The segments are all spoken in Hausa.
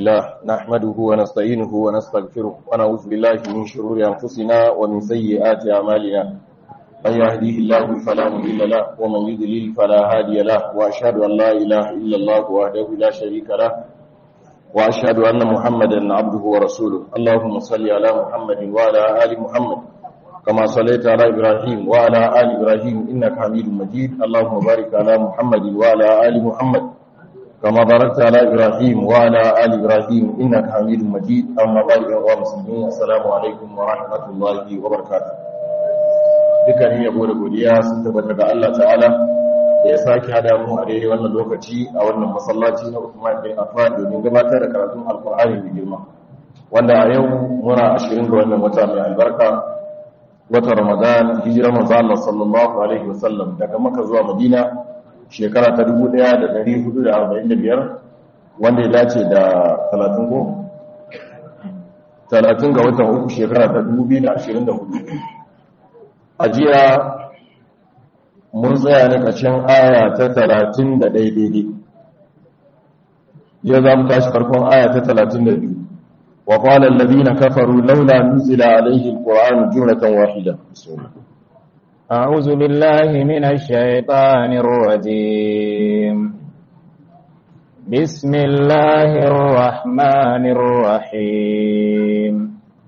لله نحمده ونستعينه ونستغفره ونعوذ بالله من شرور أنفسنا ومن سيئات أعمالنا من يهديه الله فلا مضل له ومن يضلل فلا هادي له وأشهد أن لا إله إلا الله وحده لا شريك له وأشهد أن محمدا عبده ورسوله اللهم صل على محمد وعلى آل محمد كما صليت على إبراهيم وعلى آل إبراهيم إنك حميد مجيد اللهم بارك على محمد وعلى آل محمد كما باركت على إبراهيم وعلى آل إبراهيم إنك حميد مجيد أما بعد أيها المسلمين السلام عليكم ورحمة الله وبركاته dukkanin yabo da godiya sun tabbata ga Allah ta'ala da ya sake hada mu a daidai wannan lokaci a wannan masallaci na Uthman bin Affan domin gabatar da karatun Alkur'ani mai girma wanda a yau muna 20 ga wannan wata mai albarka wata Ramadan hijira manzo Allah sallallahu alaihi wasallam daga Makka zuwa Madina shekara ta 1445 wanda ya dace da 30 ko 30 ga watan uku shekara ta 2024 a jiya mun tsaya na ƙarshen aya ta 30 da daidai yau za mu tashi farkon aya ta 32 wa qala alladhina kafaru laula nuzila alayhi alquran jumlatan wahida bismillah أعوذ بالله من الشيطان الرجيم بسم الله الرحمن الرحيم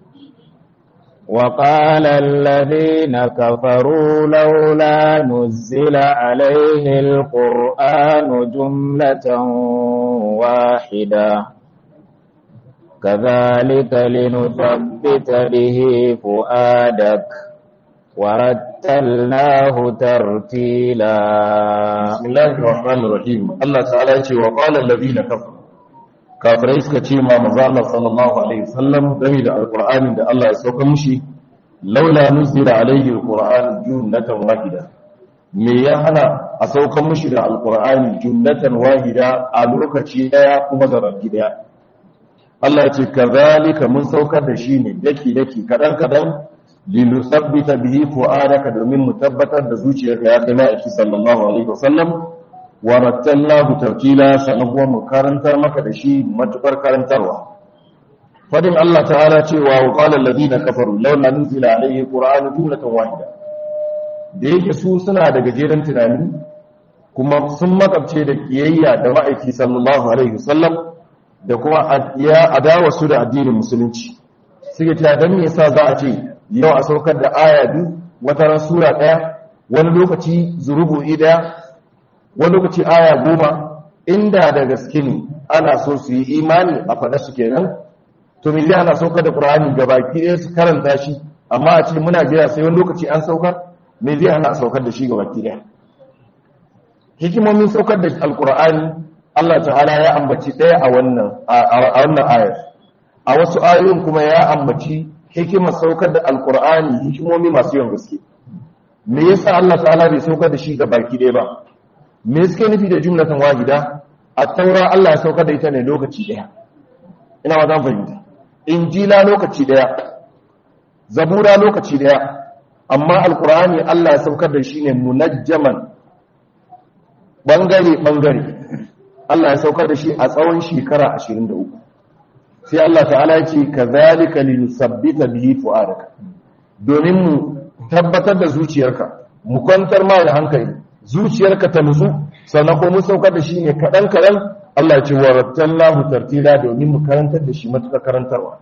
وقال الذين كفروا لولا نزل عليه القرآن جملة واحدة كذلك لنثبت به فؤادك ورتلناه ترتيلا بسم الله الرحمن الرحيم الله تعالى يقول وقال الذين كفروا kafirai suka ce ma maza Allah sallallahu alaihi wasallam game da alqur'anin da Allah ya sauka mushi laula nuzila alaihi alqur'an jumlatan wahida me ya hana a sauka mushi da alqur'ani jumlatan wahida a lokaci daya kuma da rabbi daya Allah ya ce kazalika mun saukar da shi ne daki daki kadan kadan linusabbita bihi fu'adaka domin mu tabbatar da zuciyarka ya kai ma'aiki sallallahu alaihi wasallam wa rattalnahu tartila sanan kuma mu karantar maka da shi matukar karantarwa fadin Allah ta'ala cewa wa qala alladhina kafaru laula nuzila alayhi qur'anu jumlatan wahida da yake su suna da gajeren tunani kuma sun makabce da kiyayya da ma'aiki sallallahu alaihi wasallam da kuma ya adawa su da addinin musulunci suke cewa dan me yasa za a ce yau a saukar da aya biyu wata ran sura daya wani lokaci zurubu'i daya wani lokaci aya goma inda da gaske ne ana so su yi imani a faɗa su kenan to me zai ana saukar da qur'ani ga baki ɗaya su karanta shi amma a ce muna jira sai wani lokaci an saukar me zai ana saukar da shi ga baki ɗaya hikimomin saukar da alqur'ani Allah ta'ala ya ambaci ɗaya a wannan a wannan ayar a wasu ayoyin kuma ya ambaci hikimar saukar da alqur'ani hikimomi masu yawan gaske me yasa Allah ta'ala bai saukar da shi ga baki ɗaya ba me suke nufi da jumlatan wahida a taura Allah ya saukar da ita ne lokaci daya ina wa zan fahimta injila lokaci daya zabura lokaci daya amma alkur'ani Allah ya saukar da shi ne munajjaman bangare bangare Allah ya saukar da shi a tsawon shekara 23 sai Allah ta'ala ya ce kazalika linusabbita bihi fu'adaka domin mu tabbatar da zuciyarka mu kwantar ma da hankali zuciyarka ta nutsu sannan ko mun saukar da shi ne kaɗan kaɗan Allah ce wa rattallahu tartila domin mu karantar da shi matuƙa karantarwa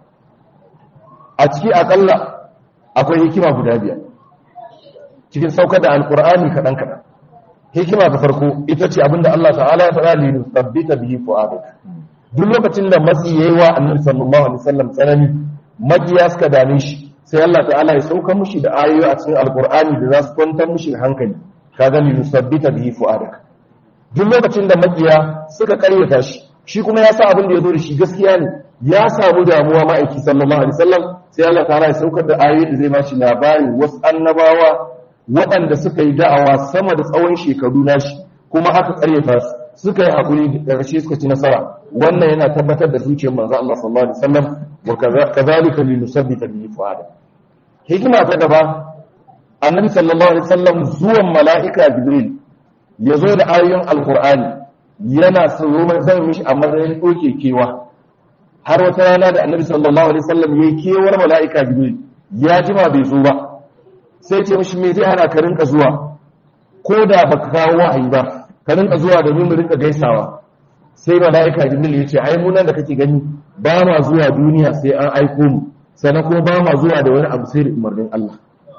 a ciki aƙalla akwai hikima guda biyar cikin saukar da alƙur'ani kaɗan kaɗan hikima ta farko ita ce abinda Allah ta'ala ya faɗa li nusabbita bihi fu'adak duk lokacin da matsi yayi wa annabi sallallahu alaihi wasallam tsanani makiya suka dame shi sai Allah ta'ala ya sauka mushi da ayoyi a cikin alƙur'ani da za su kwantar mushi da hankali kaga li nusabbita bihi fu'adak duk lokacin da makiya suka karyata shi shi kuma ya sa abin da ya zo da shi gaskiya ne ya samu damuwa ma'aiki sallallahu alaihi wasallam sai Allah ta'ala ya saukar da ayoyi da zai ba shi labari wasu annabawa waɗanda suka yi da'awa sama da tsawon shekaru nashi kuma aka karyata su suka yi hakuri da ƙarshe suka ci nasara wannan yana tabbatar da zuciyar manzo Allah sallallahu alaihi wasallam wa kadhalika li nusabbita bihi fu'adak hikima ta gaba annabi sallallahu alaihi wasallam zuwan mala'ika jibril ya zo da ayoyin alkur'ani yana tsoro zan mishi a matsayin ɗauke kewa har wata rana da annabi sallallahu alaihi wasallam yayi kewar mala'ika jibril ya jima bai zo ba sai ce mishi me zai hana ka rinka zuwa ko da baka kawo wahayi ba ka rinka zuwa da mu rinka gaisawa sai mala'ika jibril ya ce ai mu nan da kake gani ba ma zuwa duniya sai an aiko mu sannan kuma ba ma zuwa da wani abu sai da umarnin Allah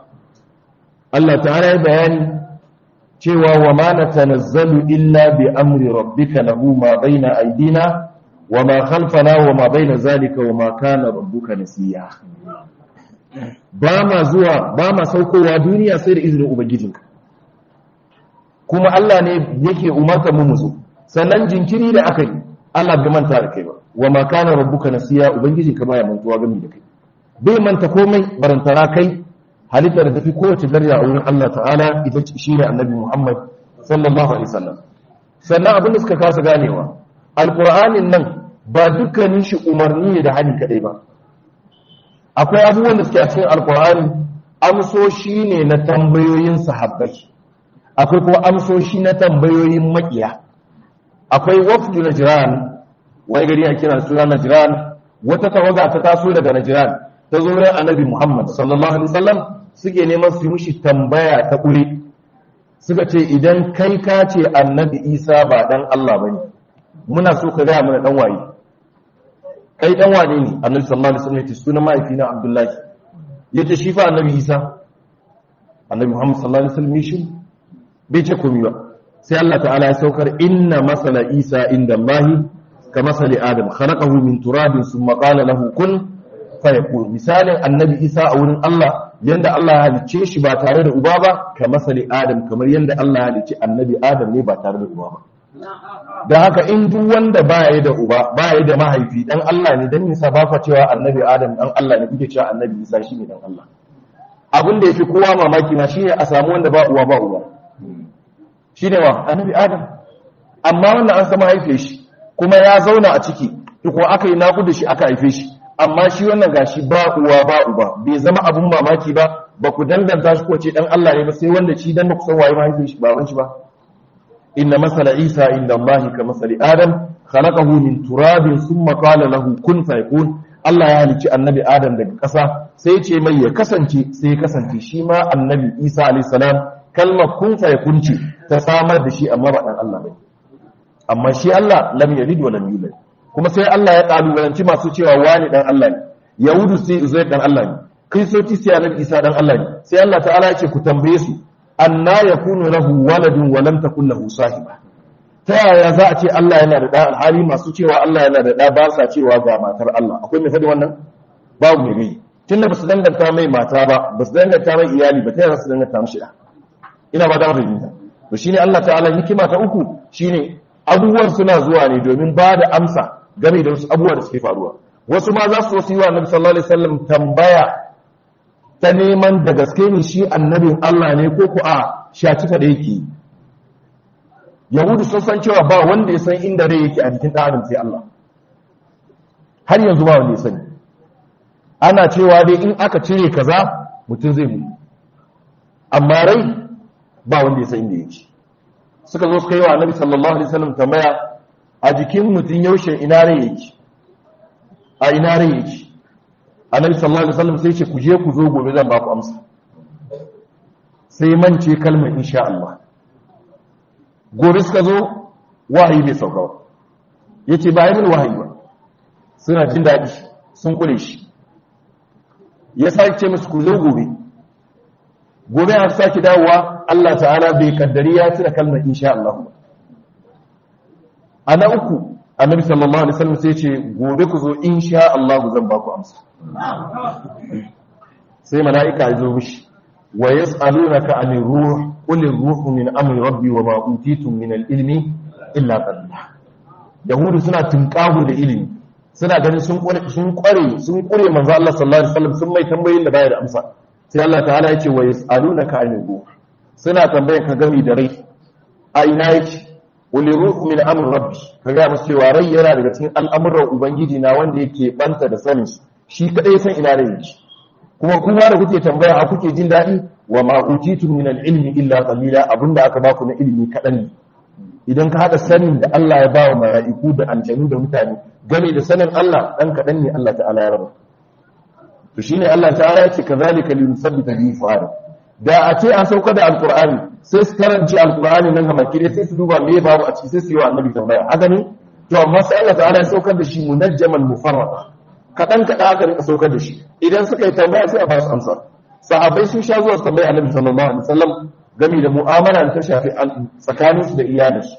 Allah ta'ala ya bayani cewa wa ma natanazzalu illa bi amri rabbika lahu ma baina aydina wa ma khalfana wa ma baina zalika wa ma kana rabbuka nasiya ba ma zuwa ba ma saukowa duniya sai da izinin ubangijinka kuma Allah ne yake umarta mu mu zo sannan jinkiri da aka yi Allah bai manta da kai ba wa ma kana rabbuka nasiya ubangijinka baya mantuwa gami da kai bai manta komai barantana kai halitta da tafi kowace daraja a wurin Allah ta'ala ita shi ne annabi Muhammad sallallahu alaihi wasallam sannan abin da suka kasa ganewa alqur'anin nan ba dukkanin shi umarni ne da hali kadai ba akwai abubuwan da suke a cikin alqur'ani amsoshi ne na tambayoyin sahabbai akwai kuma amsoshi na tambayoyin makiya akwai wafdu najran wai gari a kira suna najran wata tawaga ta taso daga najran ta zo ran annabi Muhammad sallallahu alaihi wasallam suke neman su mushi tambaya ta kure suka ce idan kai ka ce annabi Isa ba dan Allah bane muna so ka ga mana dan waye kai dan wane ne annabi sallallahu alaihi wasallam ya ce sunan mahaifina Abdullahi yace shi fa annabi Isa annabi Muhammad sallallahu alaihi wasallam shi bai ce komai ba sai Allah ta'ala ya saukar inna masala Isa inda Allah ka masali Adam khalaqahu min turabin thumma qala lahu kun fayakun misalin annabi isa a wurin Allah yanda Allah ya halicce shi ba tare da uba ba ka masali adam kamar yanda Allah ya halicce annabi adam ne ba tare da uba ba da haka in duk wanda baya da uba baya da mahaifi dan Allah ne dan nisa ba fa cewa annabi adam dan Allah ne kuke cewa annabi isa shine dan Allah abin da yafi kowa mamaki na shine a samu wanda ba uwa ba uba shine wa annabi adam amma wannan an sama haife shi kuma ya zauna a ciki ko aka yi naƙuda shi aka haife shi amma shi wannan gashi ba uwa ba uba bai zama abun mamaki ba ba ku danganta shi ko ce dan Allah ne ba sai wanda shi dan ku san waye mahaifin shi baban shi ba inna masala isa inda Allah ka masali adam khalaqahu min turabin thumma qala lahu kun fayakun Allah ya halicci annabi adam daga ƙasa sai ce mai ya kasance sai ya kasance shi ma annabi isa alayhi salam kalmar kun fayakun ce ta samar da shi amma ba dan Allah bane amma shi Allah lam yalid wa lam yulad kuma sai Allah ya kalubalanci masu cewa wani dan Allah ne yahudu sai uzair dan Allah ne kristoci sai annabi isa dan Allah ne sai Allah ta'ala ya ce ku tambaye su anna yakunu lahu waladun wa lam takul lahu sahiba ta yaya za a ce Allah yana da da alhali masu cewa Allah yana da da ba sa cewa ga matar Allah akwai mai faɗi wannan babu mai gai tunda basu danganta mai mata ba basu danganta mai iyali ba ta yaya su danganta mishi da ina ba da fahimta to shine Allah ta'ala hikima ta uku shine abubuwan suna zuwa ne domin ba da amsa game da wasu abubuwa da suke faruwa wasu ma za su wasu yi wa annabi sallallahu alaihi wasallam tambaya ta neman da gaske ne shi annabin Allah ne ko ku a shaci da yake yahudu sun san cewa ba wanda ya san inda rai yake a jikin ɗarin sai Allah har yanzu ba wanda ya sani ana cewa dai in aka cire kaza mutum zai mutu amma rai ba wanda ya san inda yake suka zo suka yi wa annabi sallallahu alaihi wasallam tambaya a jikin mutum yaushe ina rai yake a ina rai yake annabi sallallahu alaihi wasallam sai ce ku je ku zo gobe zan ba ku amsa sai mance kalmar insha Allah gobe suka zo wahayi bai sauka ba yace ba yi wahayi ba suna jin daɗi sun kure shi ya sake ce musu ku zo gobe gobe an sake dawowa Allah ta'ala bai kaddari ya cire kalmar insha Allah ba ana uku annabi sallallahu alaihi wasallam sai ce gobe ku zo insha Allah zan ba ku amsa sai mala'ika ya zo mishi wa yas'alunaka 'anil ruh qul ar-ruhu min amri rabbi wa ma utitum min al-ilmi illa qalila yahudu suna tunkahu da ilimi suna ganin sun kware sun kware sun kure manzo Allah sallallahu alaihi wasallam sun mai tambayoyin da baya da amsa sai Allah ta'ala ya ce wa yas'alunaka 'anil ruh suna tambayar ka gami da rai a ina yake wani ruhu min amr rabbi ka ga musu cewa rai yana daga cikin al'amuran ubangiji na wanda yake banta da sanin shi kadai san ina rai yake kuma kuma da kuke tambaya a kuke jin daɗi wa ma utitum min al-ilmi illa qalila abinda aka baku na ilimi kadan ne idan ka hada sanin da Allah ya bawa mala'iku da aljanu da mutane game da sanin Allah dan kadan ne Allah ta'ala ya raba to shine Allah ta'ala ya ce kazalika linusabbita bihi fu'ada da a ce an sauka da alqur'ani sai su karanci alqur'ani nan ga makire sai su duba me babu a ciki sai su yi wa annabi tambaya haka ne to amma sai Allah ta'ala ya saukar da shi munajjaman mufarrada kadan kadan aka rika saukar da shi idan suka yi tambaya sai a ba su amsa sahabbai sun sha zuwa tambaya annabi sallallahu alaihi wasallam game da mu'amala da ta shafi tsakaninsu da iyalinsu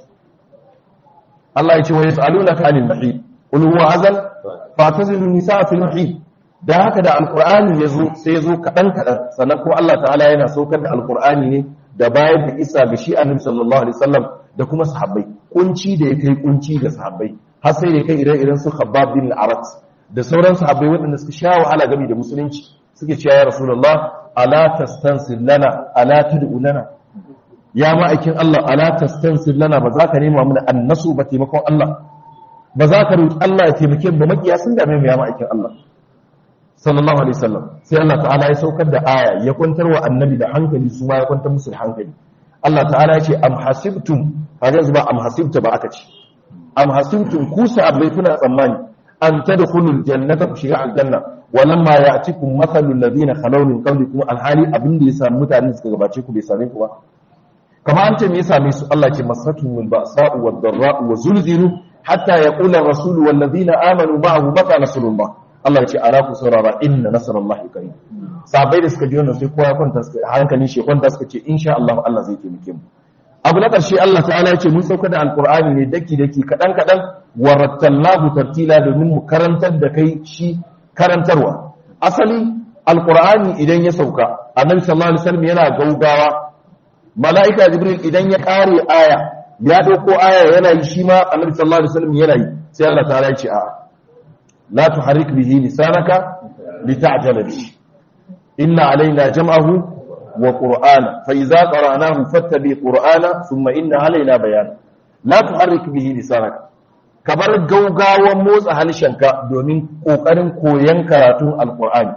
Allah ya ce wa yas'alunaka 'anil mahid qul huwa azal fatazilu nisaa fil mahid da haka da alqur'ani yazo sai yazo kadan kadan sannan ko Allah ta'ala yana saukar da alqur'ani ne da bayar da isa ga shi annabi sallallahu alaihi wasallam da kuma sahabbai kunci da ya kai kunci ga sahabbai har sai da kai ire-iren su Khabbab bin al-Arat da sauran sahabbai waɗanda suka sha wahala game da musulunci suke cewa ya rasulullah ala tastansir lana ala tud'u lana ya ma'aikin Allah ala tastansir lana ba za ka nema mana annasu ba taimakon Allah ba za ka roki Allah ya taimake mu makiya sun dame mu ya ma'aikin Allah sallallahu alaihi wasallam sai Allah ta'ala ya saukar da aya ya kwantar wa annabi da hankali su ma ya kwantar musu da hankali Allah ta'ala ya ce am hasibtum kaga yanzu ba am hasibta ba aka ce am hasibtum ku sahabbai kuna tsammani an tadkhulul jannata ku shiga aljanna walamma ya'tikum mathalul ladina khalaw min qablikum alhali abin da ya samu mutanen suka gabace ku bai same ku ba kamar an ce me ya same su Allah ce masatu min ba'sa'u wad dharra'u wa zulzilu hatta yaqula ar-rasulu wal ladina amanu ma'ahu mata nasrullah Allah ya ce ala ku saurara inna nasrallahi qarib sabai da suka ji wannan sai kowa kwanta suka hankalin shi kwanta suka ce insha Allah Allah zai taimake mu abu na ƙarshe Allah ta'ala ya ce mun sauka da alqur'ani ne daki daki kadan kadan warattalnahu tartila domin mu karantar da kai shi karantarwa asali alqur'ani idan ya sauka annabi sallallahu alaihi wasallam yana gaugawa mala'ika jibril idan ya kare aya ya dauko aya yana yi shi ma annabi sallallahu alaihi wasallam yana yi sai Allah ta'ala ya ce a'a la tuharrik bihi lisanaka lita'jala bihi inna alaina jam'ahu wa qur'ana fa idza qara'nahu fattabi qur'ana thumma inna alaina bayana la tuharrik bihi lisanaka kabar gaugawan motsa halshenka domin kokarin koyan karatun alqur'ani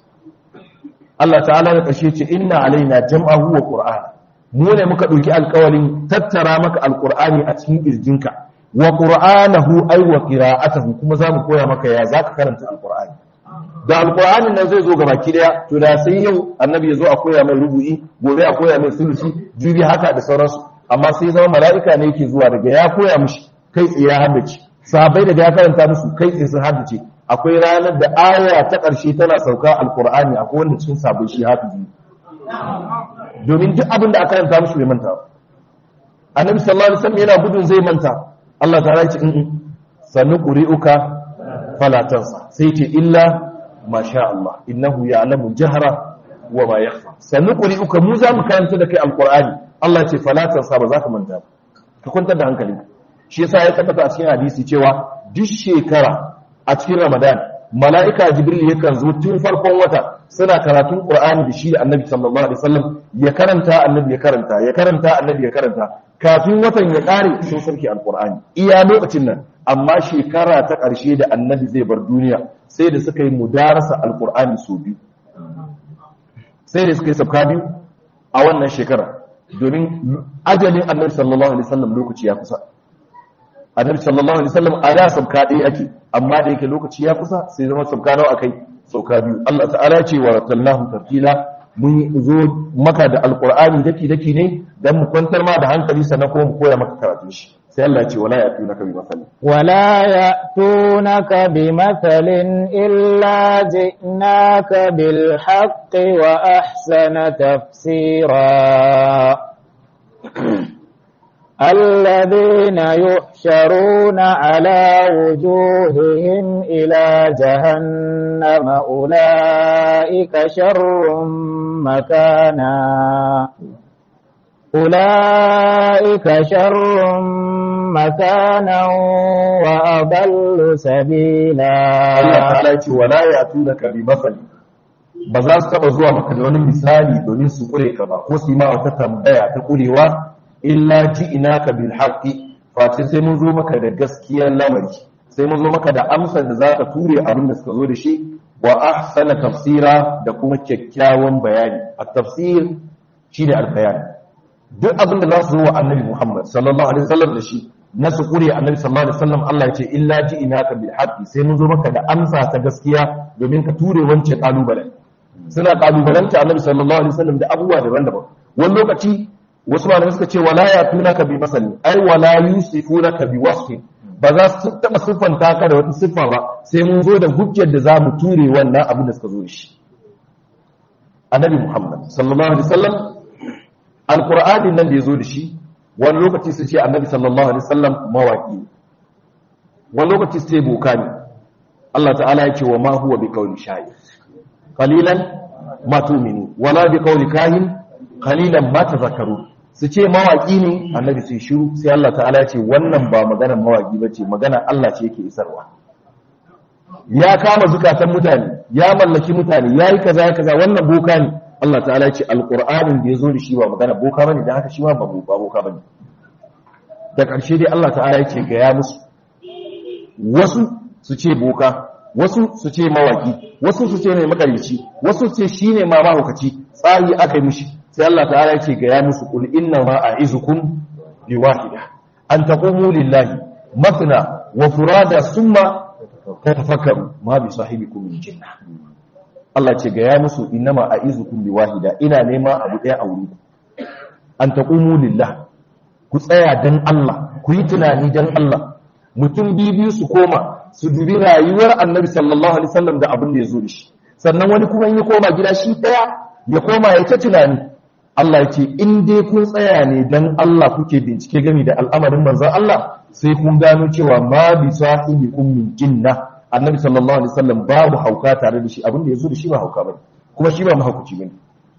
Allah ta'ala ya kashe ce inna alaina jam'ahu wa qur'ana mu ne muka ɗauki alƙawarin tattara maka alƙur'ani a cikin ƙirjinka wa qur'anahu ay wa qira'atuhu kuma zamu koya maka ya zaka karanta alƙur'ani da alƙur'ani nan zai zo gabaki daya to da sai yau annabi ya zo a koya mai rubu'i gobe a koya mai sulusi jibi haka da sauransu amma sai zama mala'ika ne yake zuwa daga ya koya mishi kai tsaye ya haddace sahabbai daga ya karanta musu kai tsaye sun haddace akwai ranar da aya ta ƙarshe tana sauka alƙur'ani akwai wanda cikin sabon shi hafizi domin duk abin da aka karanta musu bai manta annabi sallallahu alaihi wasallam yana gudun zai manta Allah ta race in sanu quri'uka fala tansa sai ce illa ma sha Allah innahu ya'lamu jahra wa ma yakhfa sanu quri'uka mu za mu karanta da kai alqur'ani Allah ce fala tansa ba za ka manta ba ka kwantar da hankali shi yasa ya tabbata a cikin hadisi cewa duk shekara a cikin Ramadan mala'ika jibril yakan zo tun farkon wata suna karatun qur'ani da shi da annabi sallallahu alaihi wasallam ya karanta annabi ya karanta ya karanta annabi ya karanta kafin watan ya kare sun sarki alqur'ani iya lokacin nan amma shekara ta ƙarshe da annabi zai bar duniya sai da suka yi mudarasa alqur'ani su biyu sai da suka yi sabka biyu a wannan shekara domin ajalin annabi sallallahu alaihi wasallam lokaci ya kusa annabi sallallahu alaihi wasallam a da sabka ɗaya ake amma da yake lokaci ya kusa sai zama sabka nawa akai sauka biyu Allah ta'ala ce wa ratallahu tartila mun zo maka da alqur'ani daki daki ne dan mu kwantar ma da hankali sannan kuma mu koya maka karatu shi sai Allah ce wala yatunaka bi masal wala yatunaka bi mathalin illa ji'naka bil haqqi wa ahsana tafsira الذين يحشرون على وجوههم إلى جهنم أولئك شر مكانا أولئك شر مكانا وأضل سبيلا Allah ta'ala ce wala yatunaka bi masal ba za su taba zuwa maka da wani misali domin su kure ka ba ko su yi ma wata tambaya ta kurewa illa ji'inaka bil haqqi face sai mun zo maka da gaskiyar lamari sai mun zo maka da amsar da zaka ture abin da suka zo da shi wa ahsana tafsira da kuma kyakkyawan bayani at tafsir shine al bayan duk abin da za su zo wa annabi Muhammad sallallahu alaihi wasallam da shi na su kure annabi sallallahu alaihi wasallam Allah ya ce illa ji inaka bil haqqi sai mun zo maka da amsa ta gaskiya domin ka ture wancan kalubalen suna kalubalanta annabi sallallahu alaihi wasallam da abubuwa daban-daban wani lokaci wasu malamai suka ce wala ya tunaka bi masali ai wala yusifunaka bi wasfin ba za su taba siffanta ka da wata siffa ba sai mun zo da hujjar da za mu ture wannan abin da suka zo da shi annabi Muhammad sallallahu alaihi wasallam alqur'anin nan da ya zo da shi wani lokaci su ce annabi sallallahu alaihi wasallam mawaki wani lokaci su ce boka ne Allah ta'ala ya ce wa ma huwa bi qawli shayir qalilan ma tu'minu wala bi qawli kahin qalilan ma tadhakkaru su ce mawaki ne annabi sai shiru sai Allah ta'ala ya ce wannan ba maganar mawaki bace magana Allah ce yake isarwa ya kama zukatan mutane ya mallaki mutane yayi kaza ya kaza wannan boka ne Allah ta'ala ya ce alqur'anin da yazo da shi ba magana boka bane dan haka shi ma ba boka bane da ƙarshe dai Allah ta'ala ya ce ga ya musu wasu su ce boka wasu su ce mawaki wasu su ce ne makarici wasu su ce shine ma mahaukaci tsari aka yi mishi sai Allah ta'ala ya ce ga ya musu kul inna ma a'izukum bi wahida an taqumu lillahi mathna wa furada summa tatafakkaru ma bi sahibikum min jinnah Allah ce ga ya musu innama a'izukum bi wahida ina nema abu ɗaya a wuri an taqumu lillah ku tsaya dan Allah ku yi tunani dan Allah mutum biyu su koma su dubi rayuwar Annabi sallallahu alaihi wasallam da abin da ya zo da shi sannan wani kuma in ya koma gida shi ɗaya ya koma ya ta tunani Allah ya ce in dai kun tsaya ne dan Allah kuke bincike gami da al'amarin manzon Allah sai kun gano cewa ma bi sahibikum min jinna annabi sallallahu alaihi wasallam babu hauka tare da shi abin da yazo da shi ba hauka bane kuma shi ba mahaukaci bane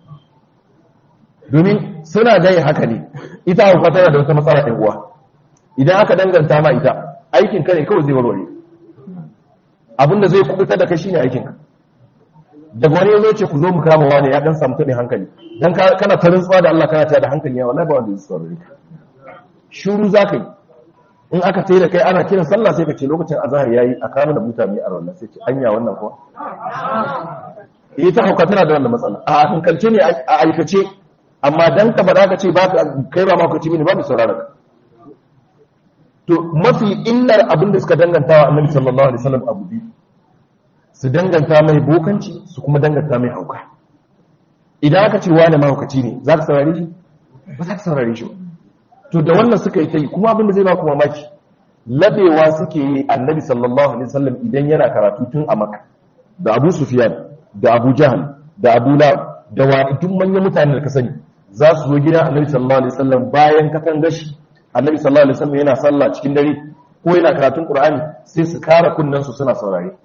domin suna dai haka ne ita hauka tana da wata matsala ɗin uwa idan aka danganta ma ita aikin ka ne kawai zai warware abin da zai kubuta da kai shine aikin ka daga wani yazo ce ku zo mu kama wani ya dan samu tabin hankali dan kana ta rantsuwa da Allah kana ta da hankali ya wallahi ba wanda zai saurare ka shiru zaka yi in aka tayi da kai ana kiran sallah sai ka ce lokacin azhar yayi a kama da mutane a wannan sai ce anya wannan kuwa eh ta hauka tana da wannan matsala a hankalce ne a aikace amma dan ka bada ka ce ba kai ba ma ku ci mini ba mu saurara ka to mafi illar abin da suka danganta wa annabi sallallahu alaihi wasallam abu biyu su danganta mai bokanci su kuma danganta mai hauka idan aka ce wani mahaukaci ne za ka saurare shi ba za ka saurare shi ba to da wannan suka yi ta yi kuma abin da zai ba ku mamaki labewa suke yi annabi sallallahu alaihi wasallam idan yana karatu tun a maka da abu sufyan da abu jahal da abu la da wa duk manyan mutane da ka sani za su zo gidan annabi sallallahu alaihi wasallam bayan katan gashi annabi sallallahu alaihi wasallam yana sallah cikin dare ko yana karatun qur'ani sai su kara kunnan su suna saurare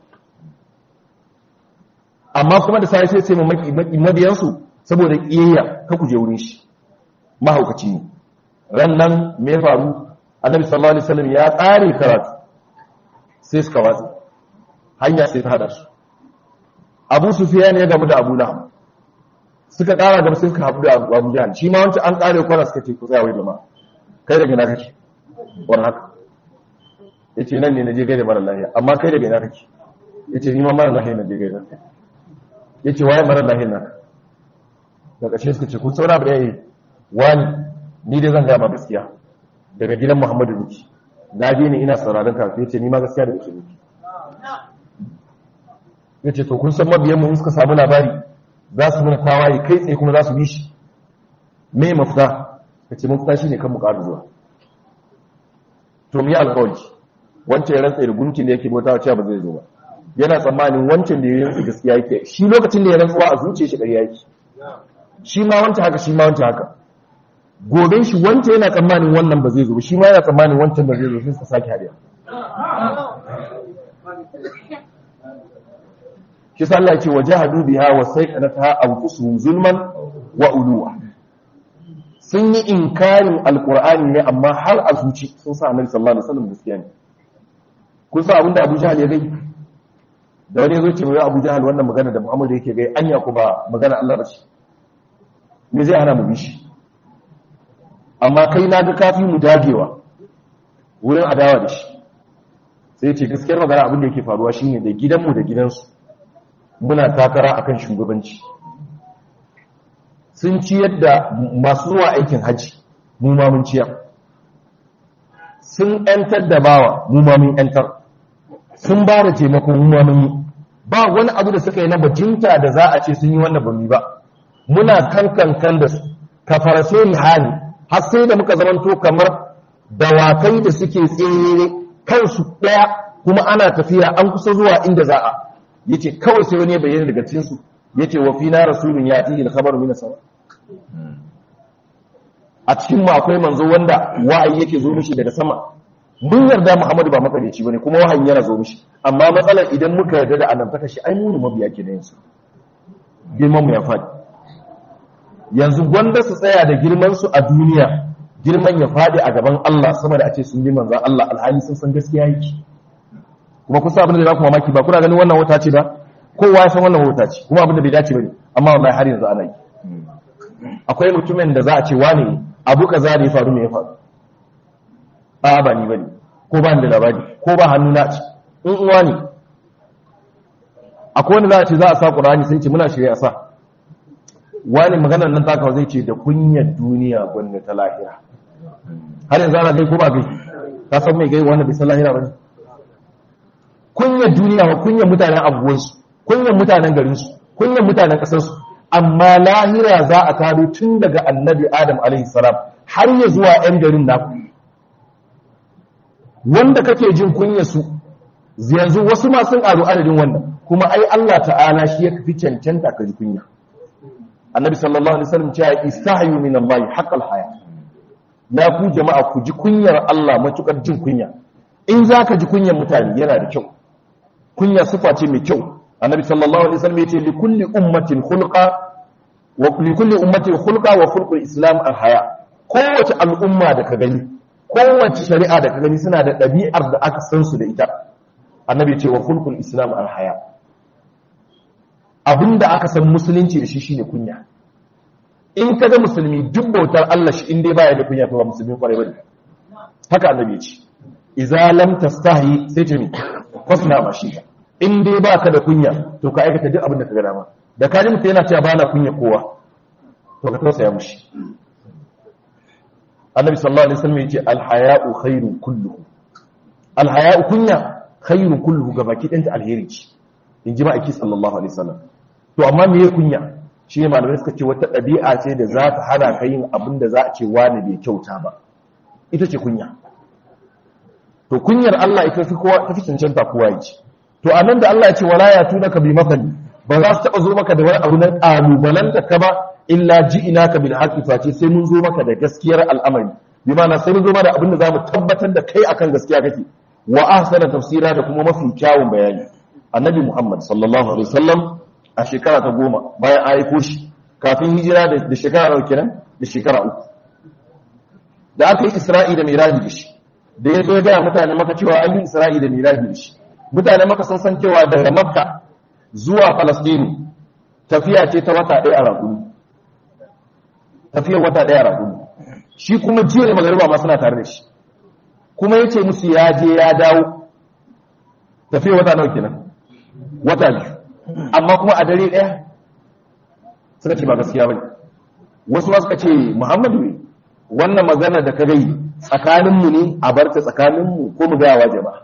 amma kuma da sai sai sai maki mabiyan su saboda kiyayya ka kuje wurin shi mahaukaci ne ran nan me ya faru annabi sallallahu alaihi wasallam ya tsare karatu sai suka watsa hanya sai ta hada su abu sufyan ya gamu da abu lahab suka kara gaba sai suka haɗu da abu jahal shi ma wancan an kare kwana suka ce ku tsaya wai jama'a kai daga ina kake wani haka yace nan ne naje gaida mara lafiya amma kai daga ina kake yace ni ma mara lafiya naje gaida yace waye mara lafiya naka daga ƙarshe suka ce kun saura ba yayi wani ni dai zan ga ma gaskiya daga gidan Muhammadu Ruki na je ni ina sauraron ka yace ni ma gaskiya da kake Ruki yace to kun san mabiyan mu suka samu labari za su muna tawaye kai tsaye kuma za su bi shi me mafita kace mafita shine kan mu ƙara zuwa to mu yi alƙawari wancan ya rantsa da gunkin da yake bautawa cewa ba zai zo ba yana tsammanin wancan da ya rantsa gaskiya yake shi lokacin da ya rantsuwa a zuciyar shi ƙarya yake shi ma wancan haka shi ma wancan haka goben shi wancan yana tsammanin wannan ba zai zo shi ma yana tsammanin wancan ba zai zo sai suka sake hadiya shi sa Allah ce wajahadu biha wa sayqanataha anfusuhum zulman wa uluwa sun yi inkarin alqur'ani ne amma har a zuci sun sa annabi sallallahu alaihi wasallam gaskiya ne kun sa abinda Abu Jahl ya gai da wani yazo ce mai Abu Jahl wannan magana da Muhammad yake gai anya ko ba magana Allah ba ce me zai hana mu bi shi amma kai na ga kafi mu dagewa wurin adawa da shi sai ce gaskiyar magana abin da yake faruwa shine da gidanmu da gidansu muna takara akan shugabanci sun ci yadda masu zuwa aikin haji mu ma mun ciyar sun ‘yantar da bawa mu ma mun ‘yantar sun ba da taimako mu ma mun yi ba wani abu da suka yi na bajinta da za a ce sun yi wannan ba mu ba muna kankan da su ka faraso hali har sai da muka zamanto kamar dawakai da suke tsere kansu ɗaya kuma ana tafiya an kusa zuwa inda za a yace kawai sai wani ya bayyana daga cikin su yace wa fina rasulun yati al khabar min sama a cikin mu akwai manzo wanda wa'ayi yake zo mishi daga sama mun yarda Muhammadu ba makareci bane kuma wahayi yana zo mishi amma matsalar idan muka yarda da annabtaka shi ai mu ne mabiya ke da yansu girman mu ya faɗi yanzu gwanda su tsaya da girman su a duniya girman ya faɗi a gaban Allah sama da a ce sun bi manzan Allah alhali sun san gaskiya yake kuma kusa abin da za ku mamaki ba kuna ganin wannan wata ce ba kowa ya san wannan wata ce kuma abin da bai dace bane amma wallahi har yanzu ana yi akwai mutumin da za a ce wane abu kaza da ya faru me ya faru a ba ni bane ko ba ni da labari ko ba hannu na ci in uwa ne akwai wanda za a ce za a sa Qur'ani sai ce muna shirya sa wani maganar nan takawa zai ce da kunyar duniya gwanda ta lahira har yanzu ana gai ko ba gai ta san mai gai wanda bai san lahira ba ne kunyar duniya wa kunyar mutanen abubuwansu kunyar mutanen garinsu kunyar mutanen ƙasarsu amma lahira za a taro tun daga annabi adam alaihissalam har ya zuwa 'yan garin naku wanda kake jin kunyarsu yanzu wasu ma sun ƙaru adadin wannan kuma ai Allah ta'ala shi ya fi cancanta ka ji kunya annabi sallallahu alaihi wasallam cewa istahyu min Allah haqqal haya na ku jama'a ku ji kunyar Allah matukar jin kunya in zaka ji kunyar mutane yana da kyau kunya sifa ce mai kyau annabi sallallahu alaihi wasallam yace li kulli ummatin khulqa wa li kulli ummatin khulqa wa khulqul islam al haya kowace al'umma da ka gani kowace shari'a da ka gani suna da ɗabi'ar da aka san su da ita annabi ce wa khulqul islam al haya abinda aka san musulunci da shi shine kunya in ka ga musulmi duk bautar Allah shi in dai baya da kunya to ba musulmi kwarai bane haka annabi ya ce idza lam tastahi sai ce ni fasna ma shi in dai baka da kunya to ka aikata duk abin da ka ga dama da ka ji mutum yana cewa bana kunya kowa to ka tausaya mushi annabi sallallahu alaihi wasallam yace al haya'u khairun kulluhu al haya'u kunya khairun kulluhu gabaki ɗanta alheri ce in ji ma'aiki sallallahu alaihi wasallam to amma me ya kunya shi ne malamai suka ce wata ɗabi'a ce da za ta hana ka yin abin da za a ce wani bai kyauta ba ita ce kunya to kunyar Allah ita fi kowa ta fi cancanta kowa ya ce to a nan da Allah ya ce wala ya tuna ka bi mafali ba za su taɓa zo maka da wani abu na ƙalubalanta ka ba illa ji ina ka bil haƙi face sai mun zo maka da gaskiyar al'amari bi ma'ana sai mun zo maka da abin da za mu tabbatar da kai akan gaskiya kake wa ahsana tafsira da kuma mafi kyawun bayani annabi Muhammad sallallahu alaihi wasallam a shekara ta goma bayan aiko shi kafin hijira da shekara nawa kenan da shekara uku da aka yi Isra'i da Miraji da shi da ya zo ya gaya mutane maka cewa an yi Isra'i da Miraji da shi mutane maka sun san cewa daga Makka zuwa Palestine tafiya ce ta wata ɗaya a raguni tafiyar wata ɗaya a raguni shi kuma jiya da magariba ma suna tare da shi kuma ya ce musu ya je ya dawo tafiyar wata nawa kenan wata biyu amma kuma a dare ɗaya suka ce ba gaskiya ba wasu ma suka ce muhammadu ne wannan magana da ka gai tsakaninmu ne a barta tsakaninmu ko mu gaya wa jama'a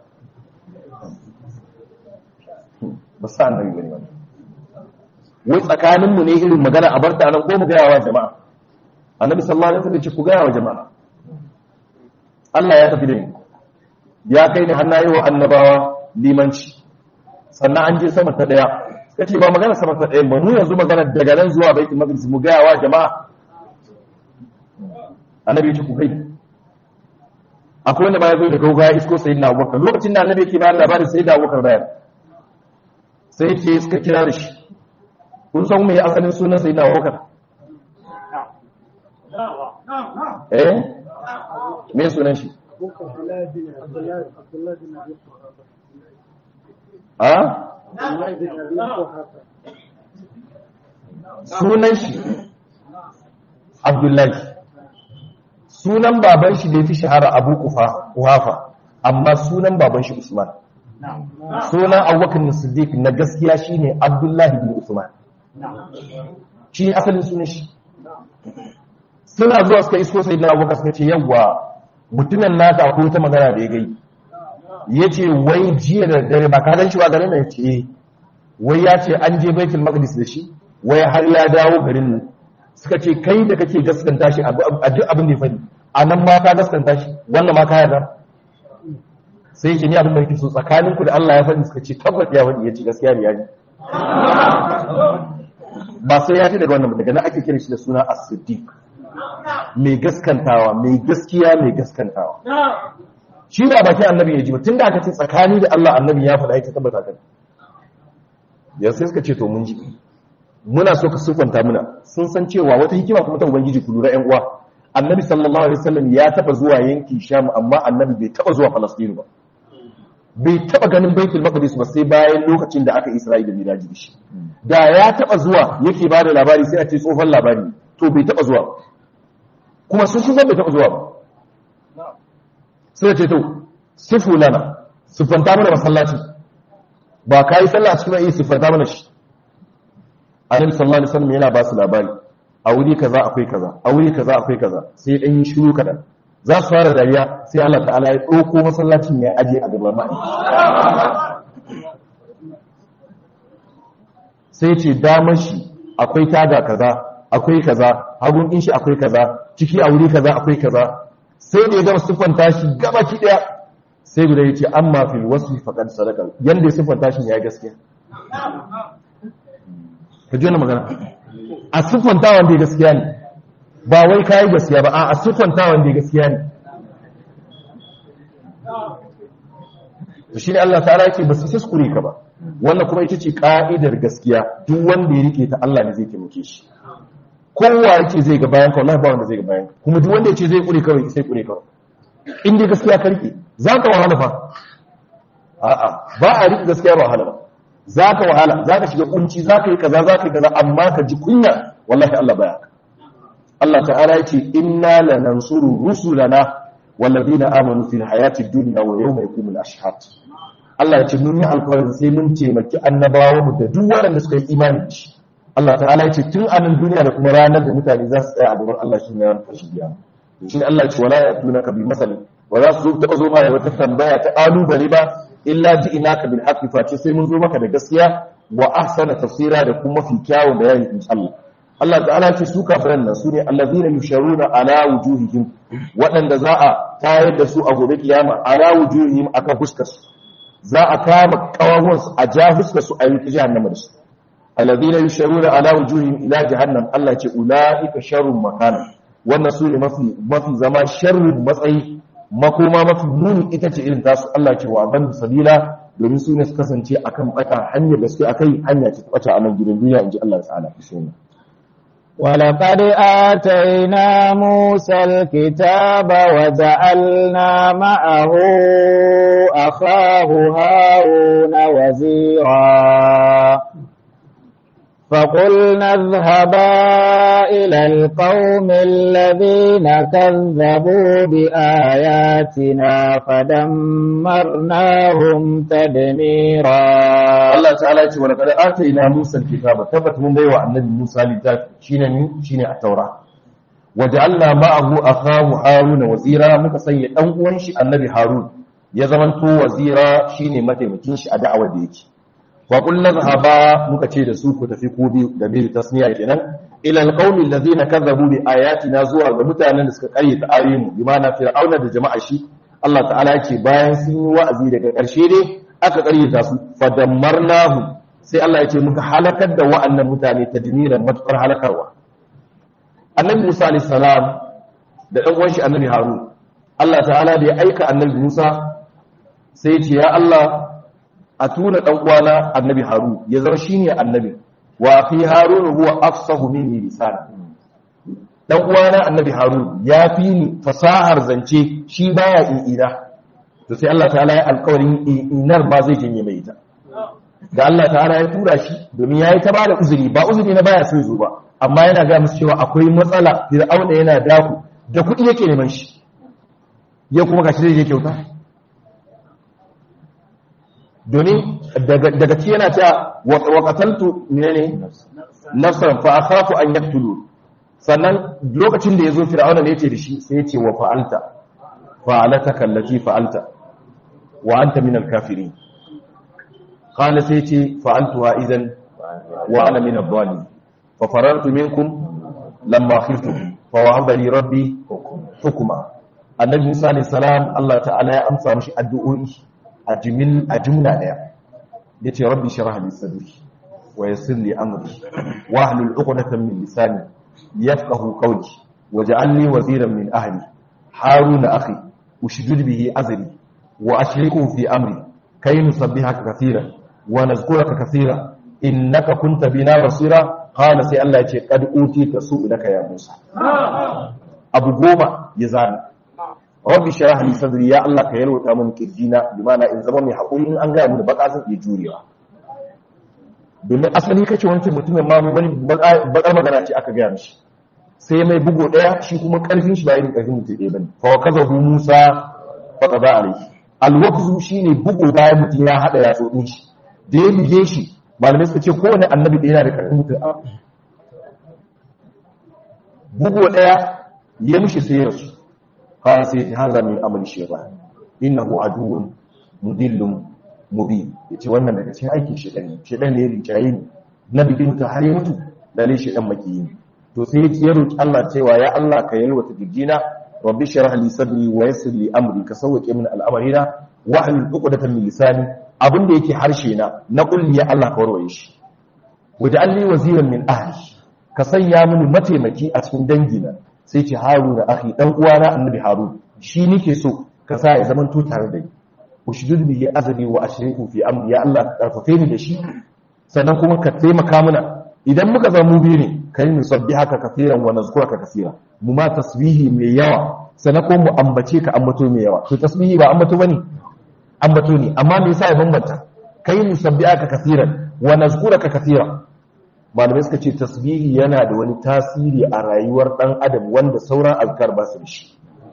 ba sa annabi bane wannan wai tsakaninmu ne irin magana a barta nan ko mu gaya wa jama'a annabi sallallahu alaihi wasallam ce ku gaya wa jama'a Allah ya tafi da ni ya kai ni hannaye wa annabawa limanci sannan an je sama ta daya suka ce ba magana sama ta daya ba mu yanzu magana daga nan zuwa baitul maqdis mu gaya wa jama'a annabi ya ce ku kai akwai wanda ba ya zo da gauga ya isko sayyidina abubakar lokacin da annabi yake bayar labarin sayyidina abubakar bayan sai ce suka kira da shi kun san me asalin sunan sayyidina abubakar eh me sunan shi a sunan shi abdullahi sunan baban shi da ya fi shahara abu kuhafa amma sunan baban shi usman sunan abubakar siddiq na gaskiya shine abdullahi bin usman shi asalin sunan shi suna zuwa suka isko sai na abubakar suka ce yawwa mutumin naka ko ta magana da ya gai ya ce wai jiya da dare ba ka gan shi ba garin da ya ce wai ya ce an je baitul maqdis da shi wai har ya dawo garin nan suka ce kai da kake gaskanta shi a duk abin da ya faɗi a nan ma ka gaskanta shi wannan ma ka yarda sai yake ni abin da yake so tsakaninku da Allah ya faɗi suka ce tabbas ya faɗi ya ce gaskiya ne ya ji ba sai ya ce daga wannan daga nan ake kira shi da suna as-siddiq mai gaskantawa mai gaskiya mai gaskantawa shi ba bakin annabi ya ji ba tunda aka ce tsakani da Allah annabi ya faɗa ya tabbata kan yanzu sai suka ce to mun ji muna so ka sufanta muna sun san cewa wata hikima kuma ta ubangiji ku lura ƴan uwa annabi sallallahu alaihi wasallam ya taba zuwa yankin sham amma annabi bai taba zuwa falastin ba bai taba ganin baitul maqdis ba sai bayan lokacin da aka isra'ila miraji da shi da ya taba zuwa yake bada labari sai a ce tsohon labari to bai taba zuwa kuma sun san bai taba zuwa ba sai ce to sifu lana sifanta mana masallaci ba kai sallah a cikin ayi sifanta mana shi annabi sallallahu alaihi wasallam yana ba su labari a wuri kaza akwai kaza a wuri kaza akwai kaza sai dan yi shiru kadan za su fara dariya sai Allah ta'ala ya dauko masallacin ya aje a gaban mai sai ce damar shi akwai taga kaza akwai kaza hagun din shi akwai kaza ciki a wuri kaza akwai kaza sai da ya gama siffanta shi gaba ki daya sai guda yace amma fil wasfi faqad sadaqa yanda ya siffanta shi ya gaskiya ka ji wani magana a siffanta wanda ya gaskiya ne ba wai kayi gaskiya ba a siffanta wanda ya gaskiya ne to shi ne Allah ta'ala ce ba su kuskure ka ba wannan kuma ita ce ka'idar gaskiya duk wanda ya rike ta Allah ne zai taimake shi kowa yake zai ga bayan ka wallahi ba wanda zai ga bayan ka kuma duk wanda yace zai kure kawai sai kure kawai in dai gaskiya ka rike za ka wahala fa a'a ba a rike gaskiya ba wahala ba za ka wahala za ka shiga kunci za ka yi kaza za ka yi kaza amma ka ji kunya wallahi Allah baya ka Allah ta'ala yace inna lanansuru rusulana walladina amanu fil hayati dunya wa yawma yaqumul ashhad Allah ya ce mun yi alƙawarin sai mun taimaki annabawa mu da duk waɗanda suka yi imani da shi Allah ta'ala ya ce tun a nan duniya da kuma ranar da mutane za su tsaya a gaban Allah shi ne ranar kashi biya shi ne Allah ya ce wala ya tuna ka bi masali wa za su zo taɓa zo ma da wata tambaya ta ƙalubale ba illa ji ina ka bil haqqi face sai mun zo maka da gaskiya wa ahsana tafsira da kuma fi kyawun bayani in Allah Allah ta'ala ce su kafiran nan su ne allazina yusharuna ala wujuhihim waɗanda za a tayar da su a gobe kiyama ala wujuhihim akan fuskar su za a kama kawawon su a ja fuskar su a yi jahannama da su allazina yusharuna ala wujuhihim ila jahannam Allah ce ulaika sharrun makana wannan su ne mafi mafi zama sharrin matsayi makoma mafi muni ita ce irin tasu Allah ce wa ban sabila domin su ne su kasance akan bata hanyar da suke akai hanya ce bata a nan gidan duniya inji Allah ta'ala bismillah ولقد آتينا موسى الكتاب وجعلنا معه أخاه هارون وزيرا فقلنا اذهبا إلى القوم الذين كذبوا بآياتنا فدمرناهم تدميرا Allah ta'ala ya ce wa laqad atayna Musa al-kitaba tabbata mun baiwa annabi Musa littafi shine ni shine at-taura wa ja'alna ma'ahu akahu Harun wazira muka sanya dan uwan shi annabi Harun ya zamanto wazira shine mataimakin shi a da'awar da yake wa qulna dhahaba muka ce da su ku tafi ku biyu da bil tasniya kenan ila al-qaumi alladhina kadzabu bi ayatina zuwa ga mutanen da suka karyata ayoyin bi ma'ana fir'auna da jama'a shi Allah ta'ala ya ce bayan sun yi wa'azi daga ƙarshe dai aka ƙaryata su fadammarnahu sai Allah ya ce muka halakar da wa'annan mutane ta diniran matukar halakarwa annabi Musa alayhi salam da dan uwan shi annabi Harun Allah ta'ala da ya aika annabi Musa sai ya ce ya Allah a tuna dan uwana annabi Harun ya zama shine annabi wa fi Harun huwa afsahu minni lisan dan uwana annabi Harun ya fi ni fasahar zance shi baya i'ida to sai Allah ta'ala ya alƙawarin inar ba zai janye mai ita da Allah ta'ala ya tura shi domin yayi ta bada uzuri ba uzuri na baya sai zo ba amma yana ga musu cewa akwai matsala fir'auna yana daku da kuɗi yake neman shi ya kuma gashi zai je kyauta domin daga ci yana cewa wa qataltu menene nafsan fa akhafu an yaqtulu sannan lokacin da ya zo fir'auna ne ce da shi sai ya ce wa fa'alta fa'alata kallati fa'alta wa anta min al-kafirin qala sai ce fa'altuha idan wa ana min adh-dhalimin fa farartu minkum lamma khiftukum fa wahaba li rabbi hukma annabi Musa alayhi salam Allah ta'ala ya amsa mishi addu'o'i a jumil a jumla daya yace rabbi shrah li sadri wa yassir li amri wa hlul 'uqdatan min lisani yafqahu qawli waj'alni waziran min ahli haruna akhi ushdud bihi azri wa ashriku fi amri kay nusabbihaka kaseeran wa nazkuraka kaseeran innaka kunta bina basira qala sai Allah ya ce qad utita su'udaka ya Musa abu goma ya zana rabbi shrah li sadri ya Allah ka yalwata min kirjina bi mana in zama mai hakuri in an ga mu da baka zan iya jurewa domin asali kace wancan mutumin ma wani bakar magana ce aka gaya mishi sai mai bugo daya shi kuma karfin shi ba irin karfin mutum ɗaya bane fa kazahu Musa fa qada alayhi alwaqzu shine bugo bayan mutum ya hada ya tsotsin shi da ya buge shi malamai suka ce kowane annabi da yana da karfin mutum bugo daya ya mishi sai ya rasu qala sai hadha min amali shaytan innahu aduwwun mudillun mubin yace wannan daga cikin aikin shaytan ne shaytan ne ya rinjaye ni na bigin ta har ya mutu lalle shaytan makiyi ne to sai ya roki Allah cewa ya Allah ka yalwata gijina rabbi shrah li sadri wa yassir li amri ka sauke min al'amarina wa hlul 'uqdatan min lisani abinda yake harshe na na kulli ya Allah ka warwaye shi waj'alni waziran min ahli ka sanya mini mataimaki a cikin dangina sai ce haruna akhi dan uwana annabi harun shi nike so ka sa ya zaman to tare da ni ushdud bihi azri wa ashriku fi amri ya Allah ka karfafe ni da shi sannan kuma ka taimaka mana idan muka zama mu biyu ne kai mu sabbihaka kaseeran wa nazkuraka kaseera mu ma tasbihi mai yawa sannan kuma mu ambace ka ambato mai yawa to tasbihi ba ambato bane ambato ne amma me yasa ya bambanta kai mu sabbihaka kaseeran wa nazkuraka kaseera malamai suka ce tasbihi yana da wani tasiri a rayuwar dan adam wanda sauran azkar ba su da shi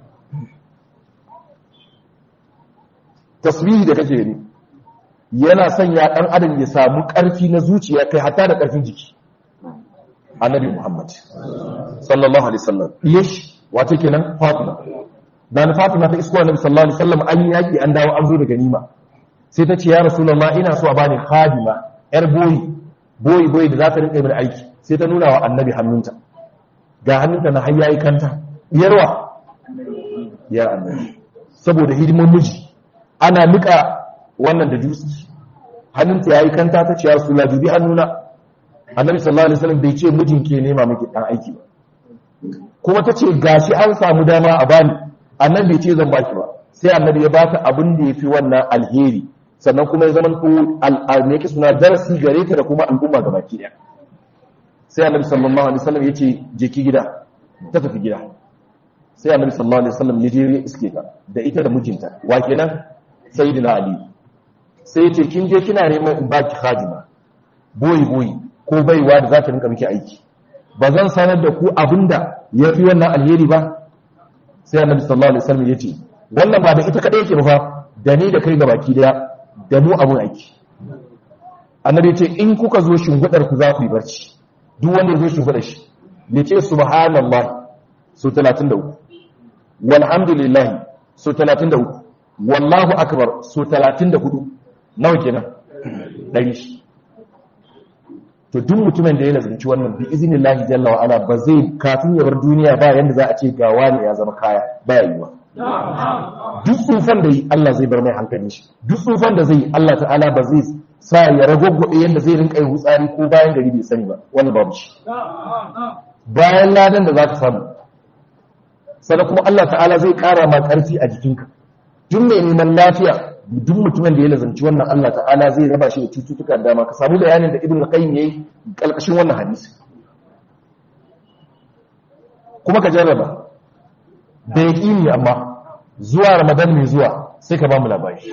tasbihi da kake yi yana sanya dan adam ya samu karfi na zuciya kai hatta da karfin jiki annabi muhammad sallallahu alaihi wasallam yash wato kenan fatima dan fatima ta isko annabi sallallahu alaihi wasallam an yaki an dawo an zo da ganima sai ta ce ya rasulullah ina so a bani khadima yar boyi boyi boyi da za ta rinka min aiki sai ta nuna wa annabi hannunta ga hannunta na har yayi kanta yarwa ya annabi saboda hidiman miji ana nika wannan da dutse hannunta yayi kanta ta ce ya rasulullah dubi hannuna annabi sallallahu alaihi wasallam bai ce mijin ke nema miki dan aiki ba kuma ta ce gashi an samu dama a bani annabi bai ce zan baki ba sai annabi ya bata abin da yafi wannan alheri sannan kuma ya zama ko al'arme ki suna darasi gare ta da kuma al'umma gabaki daya sai annabi sallallahu alaihi wasallam ya ce je ki gida ta tafi gida sai annabi sallallahu alaihi wasallam ya je iske ta da ita da mijinta wa kenan sayyidina ali sai ya ce kin je kina neman in baki khadima boyi boyi ko baiwa da za ta rinka miki aiki ba zan sanar da ku abinda ya fi wannan alheri ba sai annabi sallallahu alaihi wasallam ya ce wannan ba da ita kadai yake ba fa da ni da kai gabaki daya da mu abun aiki annabi ya ce in kuka zo shingudar ku za ku yi barci duk wanda ya zo shingudar shi ya ce subhanallah su 33 walhamdulillah su 33 wallahu akbar su 34 nawa kenan dari shi to duk mutumin da ya lazumci wannan bi iznillahi jalla wa ala ba zai kafin ya bar duniya ba yanda za a ce ga wani ya zama kaya baya yiwa duk tsufan da yi Allah zai bar mai hankali shi duk tsufan da zai yi Allah ta'ala ba zai sa ya ragwagwabe yanda zai rinka yi hutsari ko bayan gari bai sani ba wannan babu shi bayan ladan da za ka samu sannan kuma Allah ta'ala zai kara ma karfi a jikinka duk mai neman lafiya duk mutumin da ya lazanci wannan Allah ta'ala zai raba shi da cututtuka da dama ka samu bayanin da ibn al-qayyim yayi kalkashin wannan hadisi kuma ka jarraba da yaqini amma zuwa ramadan mai zuwa sai ka ba mu labari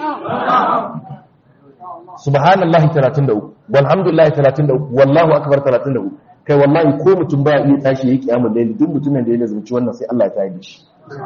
subhanallahi 33 walhamdulillahi 33 wallahu akbar 33 kai wallahi ko mutum ba iya tashi yayi kiyamul layli duk mutumin da ya lazanci wannan sai Allah ya tayar shi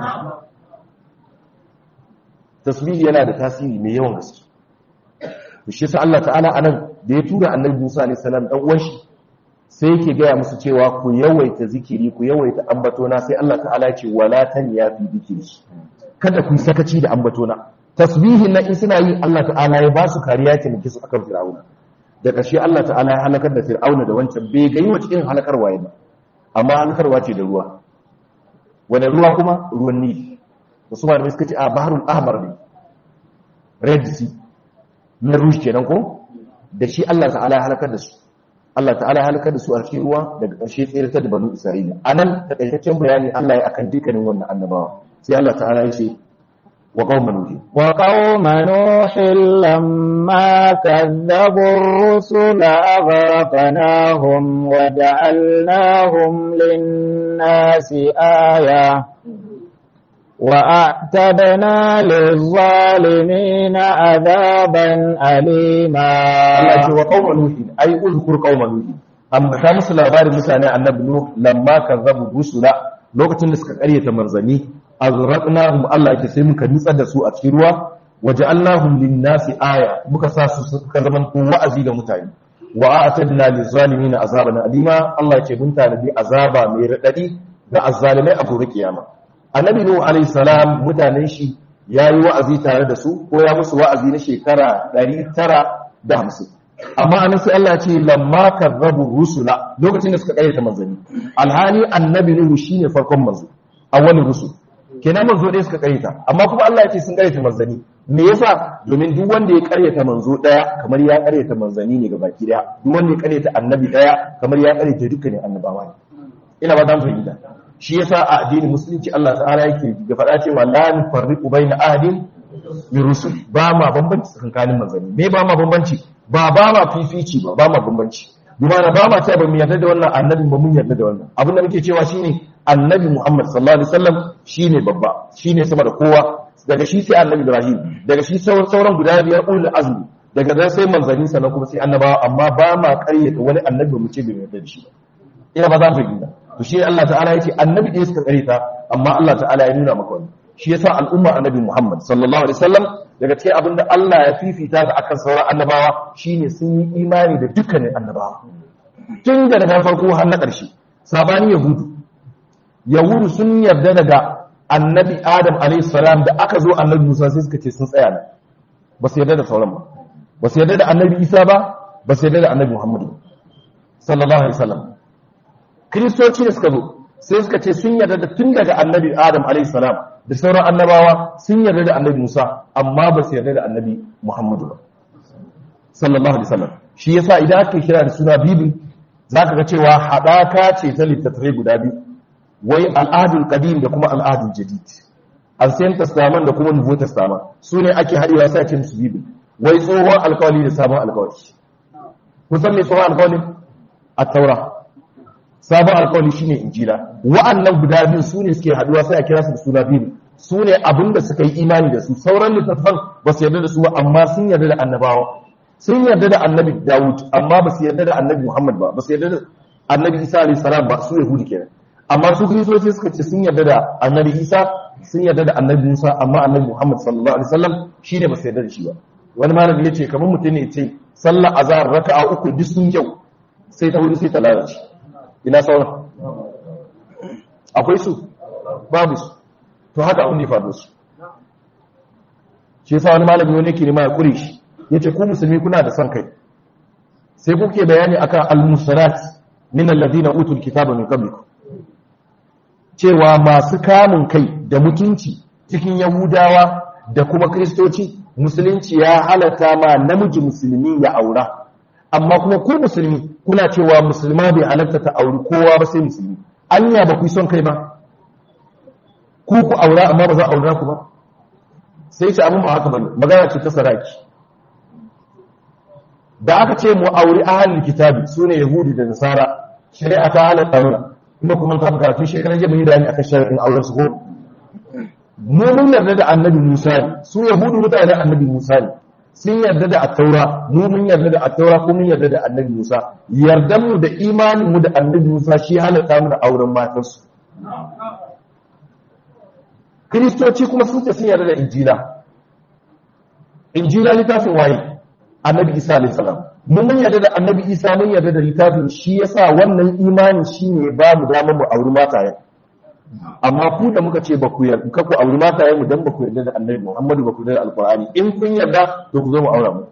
tasbihi yana da tasiri mai yawan gaske to shi yasa Allah ta'ala anan da ya tura annabi Musa alayhi salam dan uwan shi sai yake gaya musu cewa ku yawaita zikiri ku yawaita ambatona sai Allah ta'ala ya ce wala ya fi zikiri kada ku sakaci da ambatona tasbihin na in suna yi Allah ta'ala ya ba su kariya ta miki su akan fir'auna da ƙarshe Allah ta'ala ya halakar da fir'auna da wancan bai ga yi wa cikin halakarwa ba amma halakarwa ce da ruwa wani ruwa kuma ruwan nili wasu malamai suka ce a baharul ahmar ne red sea na rush kenan ko da shi Allah ta'ala ya halakar da su Allah ta'ala ya halakar da su a cikin ruwa daga ƙarshe tsirata da banu Isra'ila anan takaitaccen bayani Allah ya akan dukkanin wannan annabawa sai Allah ta'ala ya ce wa qauman nuh wa qauma nuh lamma kadzabu ar-rusula aghraqnahum wa ja'alnahum lin-nasi aya وأعتدنا للظالمين عذابا أليما Allah ce wa qauma nuhi ai uzkur qauma nuhi amma ta musu labarin mutane annabi nuh lamma kazzabu rusula lokacin da suka karyata manzani azraqnahum Allah yake sai muka nitsar da su a cikin ruwa waja'alnahum lin-nasi aya muka sa su suka zaman wa'azi ga mutane wa a'tadna liz-zalimin azaban alima Allah yake mun tanadi azaba mai radadi ga azzalimai a gobe kiyama annabi nuh alayhi salam mutanen shi yayi wa'azi tare da su ko ya musu wa'azi na shekara 950 amma anan sai Allah ya ce lamma karrabu rusula lokacin da suka karyata manzanni alhali annabi nuh shine farkon manzo awwalin rusul kenan manzo dai suka karyata amma kuma Allah ya ce sun karyata manzanni me yasa domin duk wanda ya karyata manzo daya kamar ya karyata manzanni ne gabaki daya duk wanda ya karyata annabi daya kamar ya karyata dukkanin annabawa ne ina ba dan fahimta shi yasa a addinin musulunci Allah ta'ala yake ga faɗa cewa la nufarriqu baina ahadin min rusul ba ma bambanci tsakanin manzanni me ba ma bambanci ba ba ma fifici ba ba ma bambanci dumana ba ma cewa ba mu yarda da wannan annabi ba mun yarda da wannan abin da muke cewa shine annabi Muhammad sallallahu alaihi wasallam shine babba shine sama da kowa daga shi sai annabi Ibrahim daga shi sauran guda biyar ulul azmi daga nan sai manzanni sannan kuma sai annabawa amma ba ma ƙaryata wani annabi mu ce bai yarda da shi ina ba za mu fahimta to shi Allah ta'ala yake annabi ɗaya suka ƙaryata amma Allah ta'ala ya nuna maka wani shi yasa al'umma annabi Muhammad sallallahu alaihi wasallam daga cikin abin da Allah ya fifita ga akan sauran annabawa shine sun yi imani da dukkanin annabawa tun daga na farko har na ƙarshe sabani yahudu yahudu sun yarda daga annabi adam alaihi salam da aka zo annabi musa sai suka ce sun tsaya nan ba su yarda da sauran ba ba su yarda da annabi isa ba ba su yarda da annabi muhammadu sallallahu alaihi wasallam kristoci da suka zo sai suka ce sun yarda da tun daga annabi adam alaihi salam da sauran annabawa sun yarda da annabi musa amma ba su yarda da annabi muhammadu ba sallallahu alaihi wasallam shi yasa idan aka kira da suna bibil zaka ga cewa hadaka ce ta littattafai guda biyu wai al'adul qadim da kuma al'adul jadid ancient testament da kuma nouveau testament su ne ake haɗewa sai a ce musu bibil wai tsohon alkawali da sabon alkawali kun san me tsohon alkawali a taura sabon alkawali shine injila wa'annan guda biyu su ne suke haɗuwa sai a kira su da suna bibil su ne abin da suka yi imani da su sauran littattafan ba su yarda da su ba amma sun yarda da annabawa sun yarda da annabi dawud amma ba su yarda da annabi muhammad ba ba su yarda da annabi isa alayhi salam ba su yahudi kenan amma su kristoci suka ce sun yarda da annabi isa sun yarda da annabi musa amma annabi muhammad sallallahu alaihi wasallam shine ba su yarda da shi ba wani malami yace kamar mutum ne ce sallar azhar raka'a uku duk sun yau sai ta hudu sai ta lalace ina sauran akwai su babu su to haka abin da ya faru su shi yasa wani malami wani yake nema ya kure shi yace ku musulmi kuna da son kai sai kuke bayani akan al-musarat min alladhina utul kitaba min qablikum cewa masu kamun kai da mutunci cikin yahudawa da kuma kristoci musulunci ya halatta ma namiji musulmi ya aura amma kuma ku musulmi kuna cewa musulma bai halatta ta auri kowa ba sai musulmi anya ba ku son kai ba ku ku aura amma ba za a aura ku ba sai ce abin ba haka bane magana ce ta saraki da aka ce mu auri ahalin kitabi sune yahudi da nasara shari'a ta halatta mana kuma kuma ta karatu shekaran jiya mun yi bayani akan shari'in auren su ko mu mun yarda da annabi Musa ne su yahudu mutanen annabi Musa ne sun yarda da at-taura mu mun yarda da at-taura ko mun yarda da annabi Musa yardan mu da imanin mu da annabi Musa shi halatta mu da auren matan su kristoci kuma sun ce sun yarda da injila injila littafin waye annabi Isa alayhi salam mun mun yarda da annabi isa mun yarda da littafin shi yasa wannan imani shine ba mu damar mu auri matayen amma ku da muka ce ba ku yarda ka ku auri matayen mu dan ba ku yarda da annabi Muhammadu ba ku yarda da alqur'ani in kun yarda to ku zo mu aura mu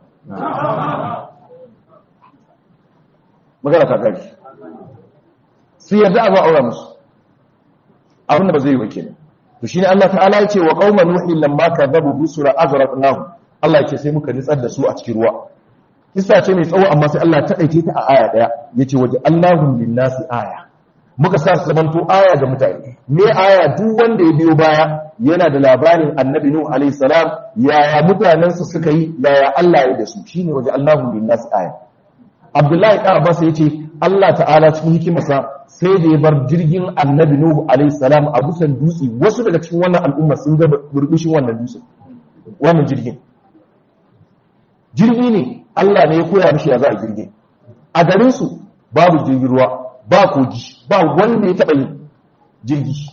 magana ta kai su yarda a ba aura musu abin da ba zai yi ba kenan to shine Allah ta'ala ya ce wa qauman nuhi lamma kadzabu rusula azraqnahum Allah ya ce sai muka nitsar da su a cikin ruwa kisa ce mai tsawo amma sai Allah ta ɗauke ta a aya ɗaya ya ce waje Allahun linnasi aya muka sa su zamanto aya ga mutane me aya duk wanda ya biyo baya yana da labarin annabi nuhu alaihi salam yaya mutanensa suka yi yaya Allah ya da su shine waje Allahun linnasi aya Abdullahi ɗan Abbas ya ce Allah ta'ala cikin hikimarsa sai da ya bar jirgin annabi nuhu alaihi salam a busan dutse wasu daga cikin wannan al'umma sun ga burbushin wannan dutse wannan jirgin jirgi ne Allah ne ya koya mishi ya za a jirgin a garinsu babu jirgin ruwa ba kogi ba wanda ya taɓa yin jirgi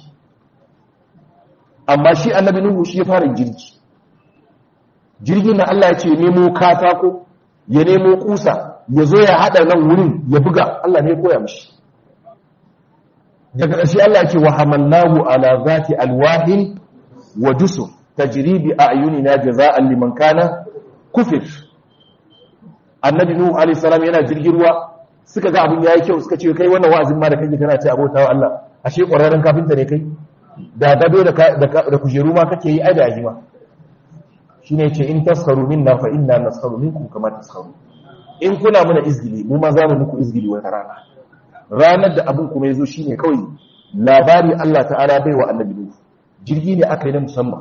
amma shi annabi nuhu shi ya fara jirgi jirgin na Allah ya ce nemo katako ya nemo kusa ya zo ya haɗa nan wurin ya buga Allah ne ya koya mishi daga ƙarshe Allah ya ce wa hamalnahu ala zati alwahin wa dusur tajri bi a'yunina jaza'an liman kana kufir annabi nuhu alayhi salam yana jirgin ruwa suka ga abin yayi kyau suka ce kai wannan wa'azin ma da kake kana ce abota wa Allah ashe ƙwararren kafinta ne kai da gado da da kujeru ma kake yi ai da yaji ma shine yace in taskaru minna fa inna naskaru minkum kama taskaru in kuna muna izgili mu ma za mu muku izgili wata rana ranar da abin kuma yazo shine kawai labari Allah ta'ala bai wa annabi nuhu jirgi ne aka yi na musamman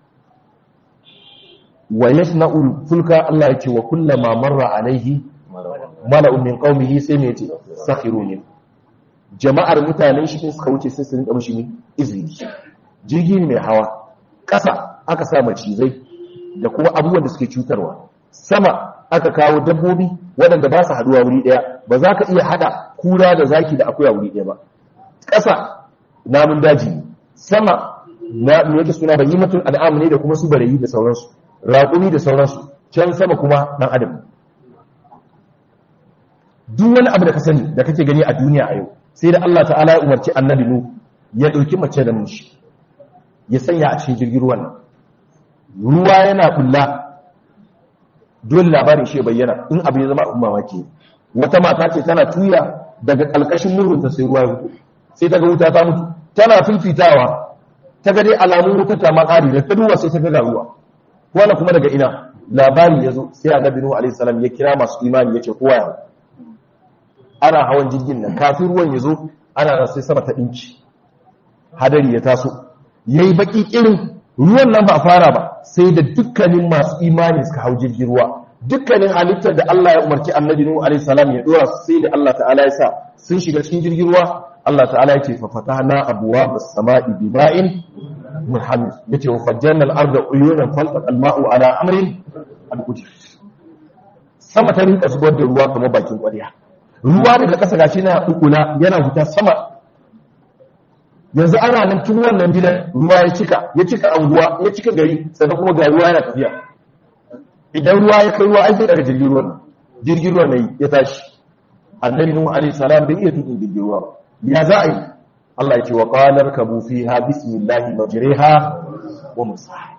wa yasna'ul fulka Allah yake wa kullama marra alaihi mala'un min qaumihi sai me yace sakhirun jama'ar mutanen shi suka wuce sai su rinka mishi izini jirgi ne mai hawa kasa aka sa macizai da kuma abubuwan da suke cutarwa sama aka kawo dabbobi waɗanda ba su haduwa wuri ɗaya ba za ka iya hada kura da zaki da akuya wuri ɗaya ba ƙasa namun daji sama na me yake suna bayyimatul al'am ne da kuma su barayi da sauransu raƙumi da sauransu can sama kuma ɗan adam duk wani abu da ka sani da kake gani a duniya a yau sai da Allah ta'ala ya umarci annabi nu ya ɗauki mace da mushi ya sanya a cikin jirgin ruwan nan ruwa yana bulla dole labarin shi bayyana in abu ya zama abin mamaki wata mata ce tana tuya daga ƙalƙashin murhunta sai ruwa ya fito sai ta ga wuta ta mutu tana fifitawa ta ga dai alamun wuta ta makari da ta duba sai ta ga ruwa wannan kuma daga ina labari ya zo sai annabi nuhu alaihi salam ya kira masu imani yace kowa ya ana hawan jirgin nan kafin ruwan ya zo ana da sai sama ta dinki hadari ya taso yayi baki irin ruwan nan ba fara ba sai da dukkanin masu imani suka hau jirgin ruwa dukkanin halittar da Allah ya umarci annabi nuhu alaihi salam ya dora sai da Allah ta'ala ya sa sun shiga cikin jirgin ruwa Allah ta'ala ya ce fa fatahna abwaab as-sama'i bima'in muhammad ya ce wa fajjanar arda uyunan falfat alma'u ala amrin al'ujir sama ta rinka zubar da ruwa kamar bakin ƙwarya ruwa daga ƙasa gashi na ukula yana fita sama yanzu ana nan tun wannan gidan ruwa ya cika ya cika anguwa ya cika gari sannan kuma ga ruwa yana tafiya idan ruwa ya kai ruwa ai sai daga jirgin ruwan jirgin ruwan ne ya tashi annabi nuhu alaihi salam bai iya tukin jirgin ruwa ya za a yi Allah ya ce wa qalar kabu fiha bismillahi majriha wa musaha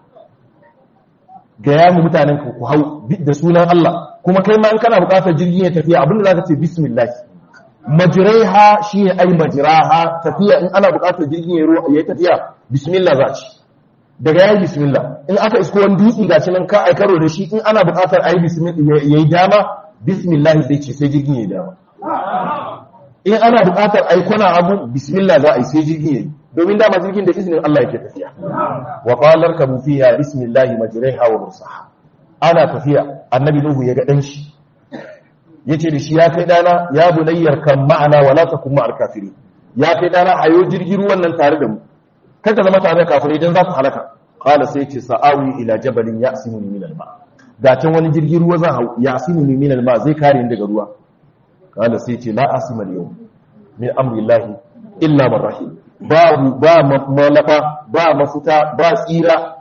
ga ya mu mutanen ku ku hau da sunan Allah kuma kai ma in kana buƙatar jirgin ya tafiya abinda zaka ce bismillah majriha shine ai majraha tafiya in ana buƙatar jirgin ya ya tafiya bismillah za ci daga yayi bismillah in aka isko wani dutse gashi nan ka ai karo da shi in ana buƙatar ayi bismillah yayi dama bismillah zai ce sai jirgin yayi dama in ana buƙatar aikuna abu bismillah za a yi sai jirgin yayi domin dama jirgin da izinin Allah yake tafiya wa qalar kabu fiha bismillah majriha wa mursaha ana tafiya annabi nuhu ya ga dan shi yace da shi ya kai dana ya bunayyar kan ma'ana wala takum ma'al kafirin ya kai dana hayo jirgin ruwan nan tare da mu kada zama tare da kafirai dan za ku halaka qala sai yace sa'awi ila jabalin ya'simuni min al-ma da can wani jirgin ruwa zan hau ya'simuni min al-ma zai kare ni daga ruwa kala sai ce la asima yau min amrillahi illa man rahim babu ba malafa ba mafuta ba tsira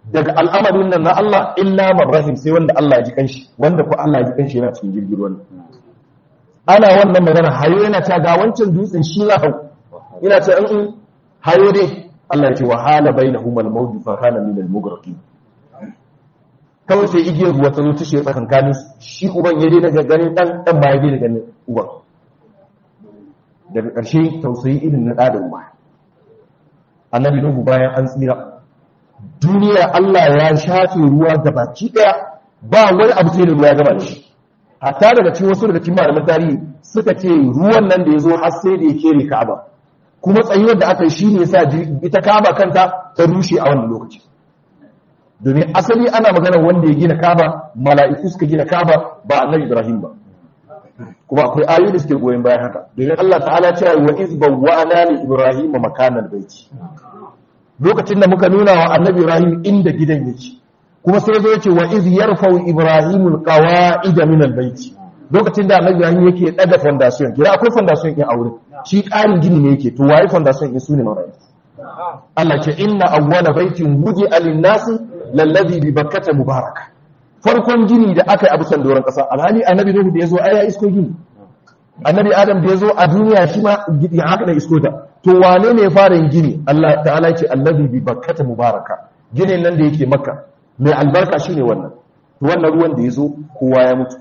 daga al'amarin nan na Allah illa marrahim sai wanda Allah ya ji kanshi wanda ko Allah ya ji kanshi yana cikin jirgin ruwan ana wannan magana hayo yana ta ga wancan dutsen shi za hau yana ta in hayo dai Allah ya ce wa hala bainahum al-mawj fa kana min al-mughraqin kawai sai igiyar ruwa ta zo ta shiga tsakankanin shi uban ya dai daga ganin dan dan ba ya dai daga ganin uban daga ƙarshe tausayi irin na ɗa da uba annabi nuhu bayan an tsira duniya Allah ya shafe ruwa gabaki ɗaya ba wani abu sai da ruwa ya gaba shi hatta daga cikin wasu daga cikin malaman tarihi suka ce ruwan nan da ya zo har sai da ya kere Ka'aba kuma tsayuwar da aka yi shine yasa ita Ka'aba kanta ta rushe a wannan lokaci domin asali ana magana wanda ya gina Ka'aba mala'iku suka gina Ka'aba ba annabi Ibrahim ba kuma akwai ayoyi da suke goyon bayan haka domin Allah ta'ala cewa wa iz bawwa'na li ibrahim makanal baiti lokacin da muka nuna wa annabi ibrahim inda gidan yake kuma sai zo yace wa iz yarfa'u ibrahim alqawa'ida min albayti lokacin da annabi ibrahim yake daga foundation kira akwai foundation din aure shi ƙarin gini ne yake to waye foundation din sune marayi Allah ce inna awwala baitin wudi'a lin-nasi lallazi bi bakkata mubaraka farkon gini da aka yi a bisan doron ƙasa alhali annabi nuhu da ya zo ai ya isko gini annabi adam da ya zo a duniya shi ma gidi haka da isko ta to wane ne ya fara yin gini Allah ta'ala ce allazi bi bakkata mubaraka ginin nan da yake makka mai albarka shine wannan to wannan ruwan da ya zo kowa ya mutu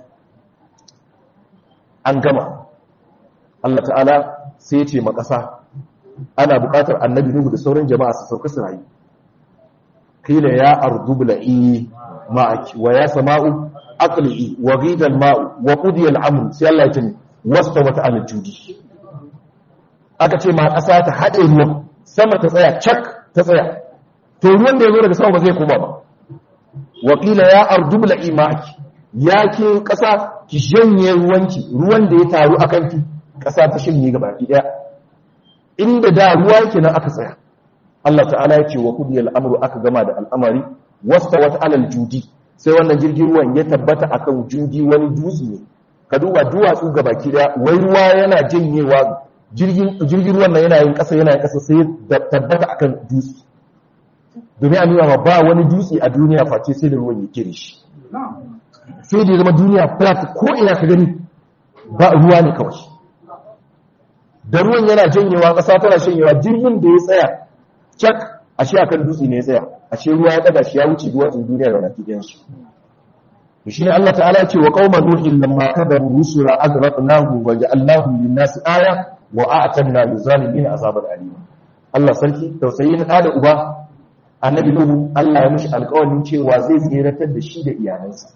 an gama Allah ta'ala sai ya ce ma ƙasa ana buƙatar annabi nuhu da sauran jama'a su sauka su rayu kila ya ardu bla'i ma'aki wa ya sama'u aqli'i wa ghida al-ma'u wa qudiya al-amru sai Allah ya ce wastawat ala judi aka ce ma ƙasa ta haɗe ruwan sama ta tsaya cak ta tsaya to ruwan da ya zo daga sama ba zai koma ba wa qila ya ardu bla'i ma'aki ya ke ƙasa ki janye ruwanki ruwan da ya taru akan ki ƙasa ta shanye gaba ki daya inda da ruwa yake nan aka tsaya Allah ta'ala ya ce wa kudiyal amru aka gama da al'amari wasta wata alal judi sai wannan jirgin ruwan ya tabbata akan judi wani dutse ne ka duba duwatsu ga baki daya wai ruwa yana janyewa jirgin jirgin ruwan nan yana yin kasa yana yin kasa sai tabbata akan dutse domin a nuna ma ba wani dutse a duniya face sai da ruwan yake da shi sai da ya zama duniya flat ko ina ka gani ba ruwa ne kawai da ruwan yana janyewa ƙasa tana shanyewa jirgin da ya tsaya cak a shi akan dutse ne ya tsaya a shi ruwa ya daga shi ya wuce duwatsun duniya da baki ɗayan su to shine Allah ta'ala ce wa qauma nuhin lamma kadaru rusula azraqnahu wa ja'alnahu lin-nasi aya wa a'tanna lizalimin azaban alim Allah sarki tausayi na da uba annabi nuhu Allah ya mishi alƙawarin cewa zai tseratar da shi da iyalansa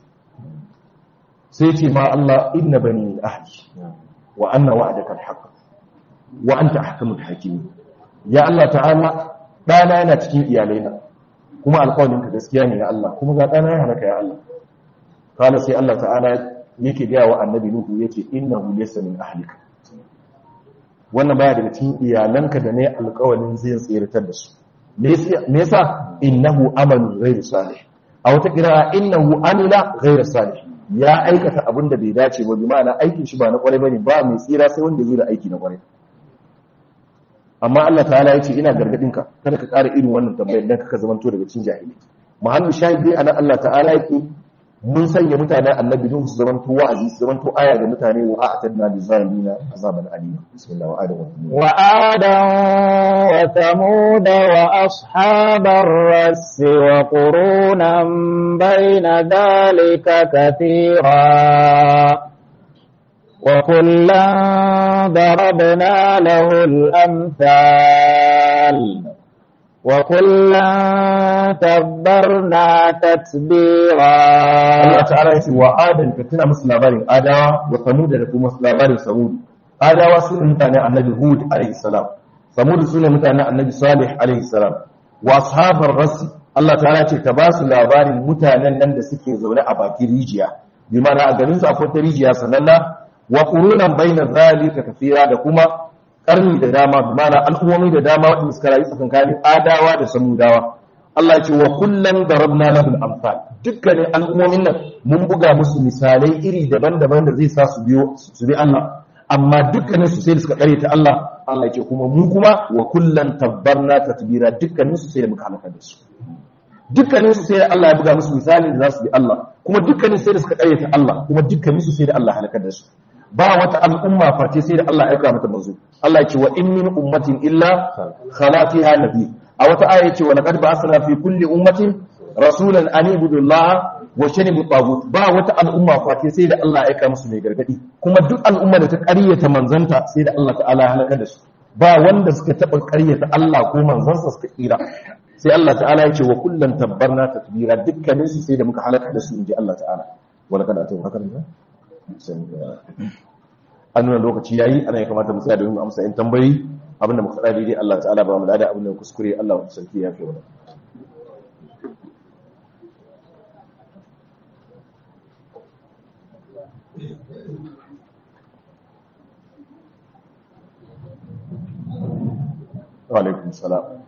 sai ce ma Allah inna bani ahli wa anna wa'daka al-haqq wa anta ahkamul hakimin ya Allah ta'ala dana yana cikin iyalaina kuma alƙawarinka gaskiya ne ya Allah kuma ga dana yana halaka ya Allah kana sai Allah ta'ala yake ga wa annabi nuhu yake innahu laysa min ahlika wannan baya daga cikin iyalanka da ne alƙawarin zai tsiratar da su me yasa innahu amalu ghairu salih a wata kira innahu amila ghairu salih ya aikata abin da bai dace ba bi ma'ana aikin shi ba na kwarai bane ba mai tsira sai wanda zai da aiki na kwarai amma Allah ta'ala ya ce ina gargadinka kada ka ƙara irin wannan tambayar dan ka zamanto daga cikin jahili muhallu shahidi anan Allah ta'ala yake mun sanya mutanen annabi nuhu su zamanto wa'azi su zamanto aya ga mutane wa a'tadna lil zalimina azaban alima bismillah wa adam wa adam wa thamud wa ashabar rass wa qurunan bayna dhalika kathira وكلا ضربنا له الأمثال وكلا تبرنا تتبيرا Allah ta'ala yace wa adan ka tuna musu labarin adawa wa samud da kuma labarin samud adawa su ne mutanen annabi hud alaihi salam samud su ne mutanen annabi salih alaihi salam wa ashabar ras Allah ta'ala ce ka ba su labarin mutanen nan da suke zaune a bakin rijiya bi ma'ana a garin su akwai ta rijiya sananna wa qurunan bayna zalika kathira da kuma karni da dama bi ma'ana al'ummomi da dama wanda suka rayu tsakankanin adawa da samudawa Allah ya ce wa kullan darabna lahul amsal dukkanin al'ummomin nan mun buga musu misalai iri daban-daban da zai sa su biyo su bi Allah amma dukkanin su sai da suka kare ta Allah Allah ya ce kuma mu kuma wa kullan tabbarna tatbira dukkanin su sai da muka halaka da su dukkanin su sai da Allah ya buga musu misali da za su bi Allah kuma dukkanin sai da suka karyata Allah kuma dukkanin su sai da Allah halakar da su ba wata al'umma face sai da Allah ya aika mata manzo Allah ya ce wa in min ummatin illa khala fiha nabi a wata aya ya ce wa laqad ba'athna fi kulli ummatin rasulan an ibudu Allah wa shanibu tagut ba wata al'umma face sai da Allah ya aika musu mai gargadi kuma duk al'umma da ta karyata manzanta sai da Allah ta'ala ya halakar da su ba wanda suka taba karyata Allah ko manzansa suka tsira sai Allah ta'ala ya ce wa kullum tabbarna tatbira dukkanin su sai da muka halaka da su inji Allah ta'ala wala kada ta haka ne an nuna lokaci yayi ana ya kamata mu tsaya domin mu amsa in tambayi abinda muka faɗa daidai Allah ta'ala ba mu da abinda kuskure Allah wa sarki ya fi wannan wa alaikum salam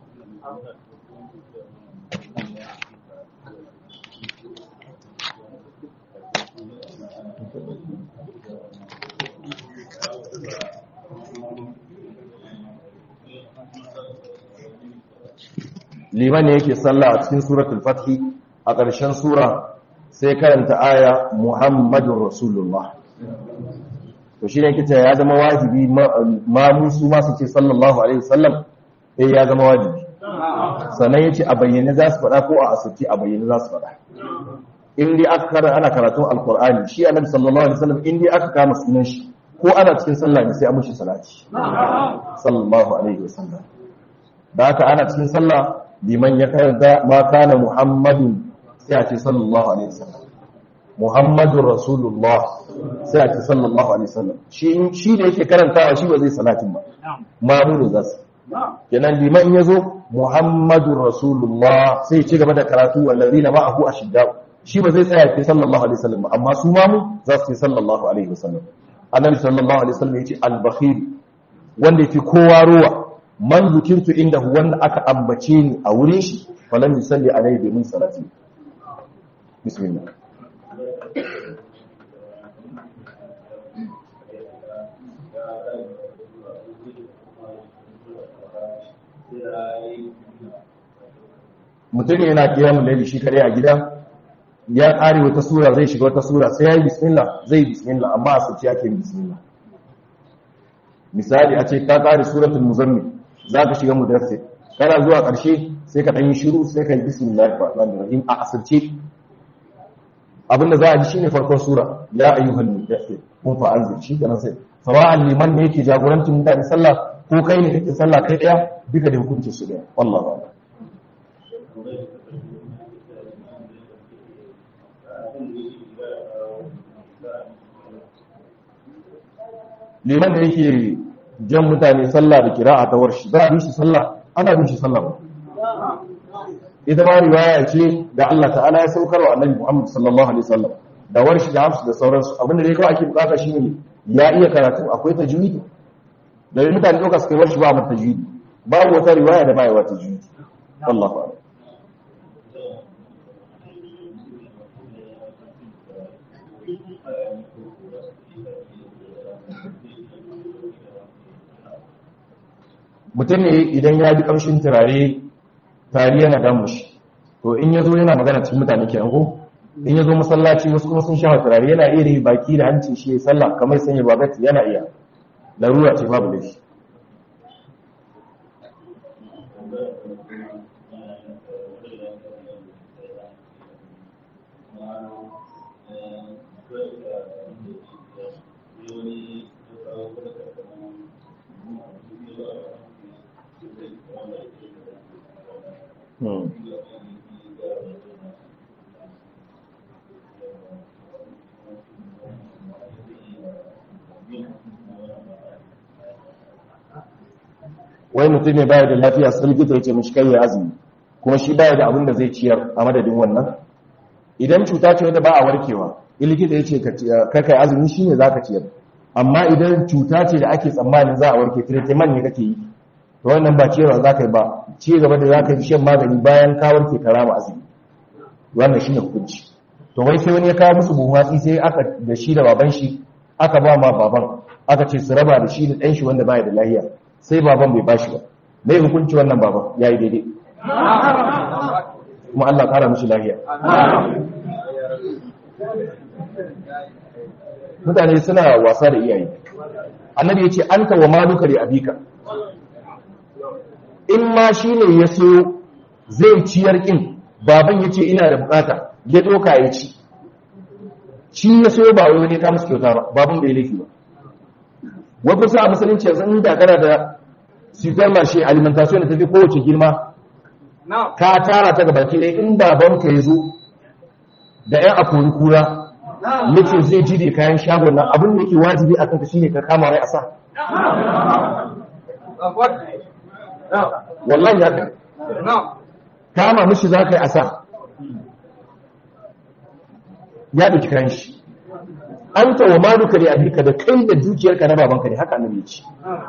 liman ne yake sallah a cikin suratul fathi a ƙarshen sura sai karanta aya muhammadun rasulullah to shi ne kita ya zama wajibi ma musu masu ce sallallahu alaihi wasallam eh ya zama wajibi sannan ya ce a bayyane za su faɗa ko a asirci a bayyane za su faɗa in dai aka kara ana karatun alkur'ani shi annabi sallallahu alaihi wasallam in dai aka kama sunan shi ko ana cikin sallah ne sai an mishi salati sallallahu alaihi wasallam da haka ana cikin sallah liman ya karanta ma kana muhammadun sai a ce sallallahu alaihi wasallam muhammadun rasulullah sai a ce sallallahu alaihi wasallam shi shi da yake karantawa shi ba zai salatin ba mamudu za su kenan liman ya zo muhammadun rasulullah sai ya ci gaba da karatu wallazina ma'ahu ashiddau shi ba zai tsaya ce sallallahu alaihi wasallam amma su mamu za su ce sallallahu alaihi wasallam annabi sallallahu alaihi wasallam yace al-bakhil wanda yake kowa ruwa man zukirtu indahu wanda aka ambace ni a wurin shi falan yusalli alaihi bi min salati bismillah mutum yana kiyamun laili shi kare a gida ya ƙare wata sura zai shiga wata sura sai ya yi bismillah zai yi bismillah amma a sauci ake yin bismillah misali a ce ka ƙare suratul muzammil za ka shiga mudassir kana zuwa ƙarshe sai ka ɗan yi shiru sai ka yi bismillah rahmanir rahim a asirce abinda za a ji shine farkon sura ya ayyuhal mudassir kun fa anzir shi kenan sai sawa'an liman ne yake jagorancin mutane sallah ko kai ne kake sallah kai daya duka da hukunci su daya wallahi a'lam liman da yake jan mutane sallah da kira'a ta warshi za a bin shi sallah ana bin shi sallah ba ita ma riwaya ce da Allah ta'ala ya saukar wa annabi Muhammad sallallahu alaihi wasallam da warshi da hafsu da sauransu abinda dai kawai ake bukata shine ya iya karatu akwai tajwidi da mutane doka suka warshi ba mata tajwidi babu wata riwaya da ba ya wata tajwidi Allahu a'lam mutum ne idan ya ji kamshin turare tari yana damu shi to in ya zo yana magana cikin mutane ke ko in ya zo masallaci wasu kuma sun shafa turare yana iya yi baki da hancin shi ya sallah kamar sanya babati yana iya larura ce babu laifi wai mutum ne baya da lafiya sai likita ya ce mishi kai ya azumi kuma shi baya da abin da zai ciyar a madadin wannan idan cuta ce wadda ba a warkewa in likita ya ce ka kai azumi shine zaka ciyar amma idan cuta ce da ake tsammanin za a warke treatment ne kake yi to wannan ba ciyarwa zaka yi ba ci gaba da zaka yi shan magani bayan ka warke ka rama azumi wannan shine hukunci to wai sai wani ya kawo musu buhu hatsi sai aka da shi da baban shi aka ba ma baban aka ce su raba da shi da ɗan shi wanda baya da lahiya sai baban bai bashi ba mai hukunci wannan baban ya yi daidai kuma Allah ƙara mishi lafiya mutane suna wasa da iyaye annabi ya ce an wa maluka da abika in ma shi ne ya so zai ciyar ƙin baban ya ce ina da bukata ya ɗauka ya ci shi ya so ba wani ta musu kyauta ba baban bai laifi ba wani sa a musulunci yanzu inda kana da super marché alimentation da tafi kowace girma ka tara ta gaba ɗaya in babanka ya zo da ‘yan akori kura nake zai ji da kayan shagon nan abin da ke wajibi a kanka shine ka kama rai a sa wallahi ya ka kama mishi za ka yi a sa ya ɗauki kayan shi an tawa maluka da abika da kai da dukiyarka na babanka ne haka annabi ce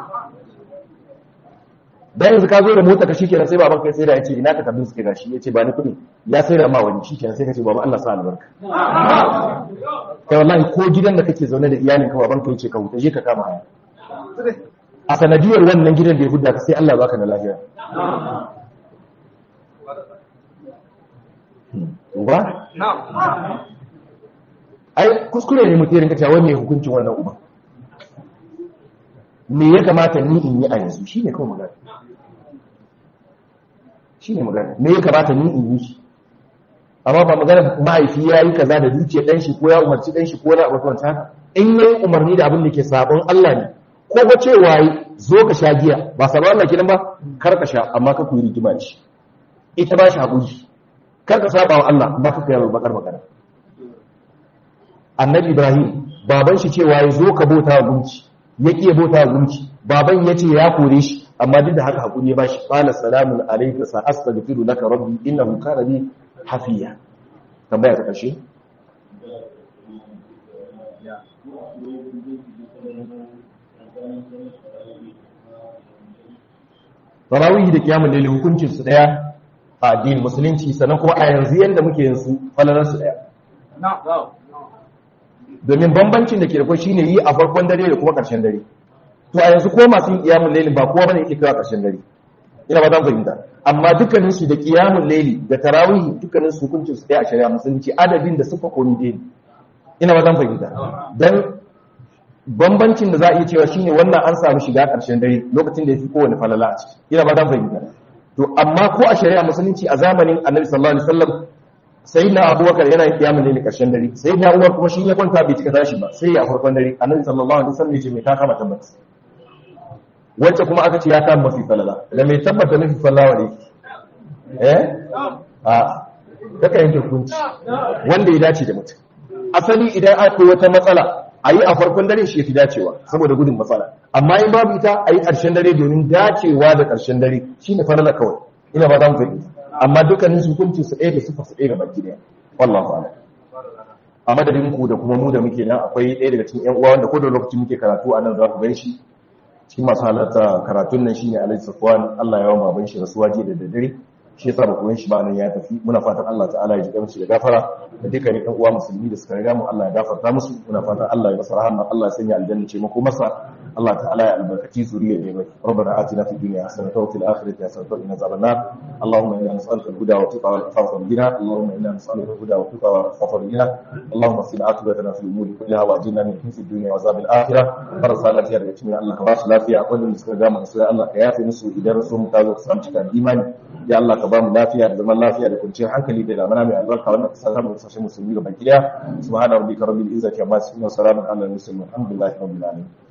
dan yanzu ka zo da mota ka shikenan sai baban kai sai da yace ina ka tabbin suke gashi yace ba ni kudi ya sai da ma wani shikenan sai ka ce baba Allah sa albarka kai wallahi ko gidan da kake zaune da iyalin ka baban ka yace ka huta je ka kama haya a sanadiyar wannan gidan da ya hudda ka sai Allah baka da lafiya ba ai kuskure ne mutum rinka cewa me hukuncin wannan uba me ya kamata ni in yi a yanzu shine kawai magana shi ne magana me ya kamata ni in yi shi amma ba magana mahaifi ya yi kaza da dukiyar ɗan shi ko ya umarci ɗan shi ko na abu kawai haka in ya yi umarni da abin da ke sabon Allah ne ko ba cewa yi zo ka sha giya ba sabon Allah kenan ba kar ka sha amma ka kuyi rigima da shi ita ba shi haƙuri kar ka saba wa Allah amma ka kai bakar magana annabi Ibrahim baban shi cewa ya zo ka bauta wa gunki ya ƙi bauta wa gunki baban ya ce ya kore shi amma duk da haka hakuri ya bashi qala salamun alayka sa astaghfiru laka rabbi innahu kana bi hafiya tambaya ta kashe tarawih da kiyamul layl hukuncin su daya a addinin musulunci sannan kuma a yanzu yanda muke yin su falalar su daya domin bambancin da ke da kwai shine yi a farkon dare da kuma ƙarshen dare to a yanzu ko masu yin kiyamun laili ba kowa bane yake kawo ƙarshen dare ina ba zan fahimta amma dukkanin su da kiyamun laili da tarawih dukkanin su hukuncin su ɗaya a shari'a musulunci adadin da suka komi dai ina ba zan fahimta dan bambancin da za a iya cewa shine wannan an samu shiga ƙarshen dare lokacin da ya fi kowane falala a ciki ina ba zan fahimta to amma ko a shari'a musulunci a zamanin annabi sallallahu alaihi wasallam sai na abubakar yana yin kiyamun laili ƙarshen dare sai na umar kuma shi ya kwanta bai cika tashi ba sai ya farkon dare annabi sallallahu alaihi wasallam ya ce mai ta kama tabbata wacce kuma aka ce ya kama mafi falala da mai tabbata mafi falala ne eh a kaka yanke hukunci wanda ya dace da mutum asali idan akwai wata matsala a yi a farkon dare shi ya fi dacewa saboda gudun matsala amma in babu ita a yi ƙarshen dare domin dacewa da ƙarshen dare shi ne falala kawai ina ba za mu fahimta amma dukkanin su hukunci su ɗaya da sufa su ɗaya ga baki ɗaya wallahu a'lam a madadin ku da kuma mu da muke nan akwai ɗaya daga cikin ƴan uwa wanda ko da lokacin muke karatu a nan za ku gan shi cikin masu halarta karatun nan shine Alhaji Safwan Allah ya yawa baban shi rasuwa jiya da daddare shi yasa ba koyon shi ba nan ya tafi muna fatan Allah ta'ala ya ji gamshi da gafara da dukkanin ɗan uwa musulmi da suka riga mu Allah ya gafarta musu muna fatan Allah ya masa rahama Allah ya sanya aljanna ce mako masa Allah ta'ala ya albarkaci zuriyar da bai rabbana atina fid dunya hasanatan wa fil akhirati hasanatan wa qina adhaban nar allahumma inna nas'aluka al-huda wa tuqa wal afafa wal ghina allahumma inna nas'aluka al-huda wa tuqa wal afafa wal ghina allahumma qina aqibatana fil umuri kulliha wa ajirna min khizyi ad-dunya wa azab al-akhirah barasa lafiya daga cikin Allah ka ba su lafiya akwai da suka ga mu sai Allah ka yafe musu idan su mu tazo su cikin imani ya Allah ka ba mu lafiya da zaman lafiya da kwanciyar hankali da lamana mai albarka wannan ka samu kasashen musulmi ga baki daya subhana rabbika rabbil izzati amma yasifun wa salamun alal mursalin alhamdulillahi rabbil alamin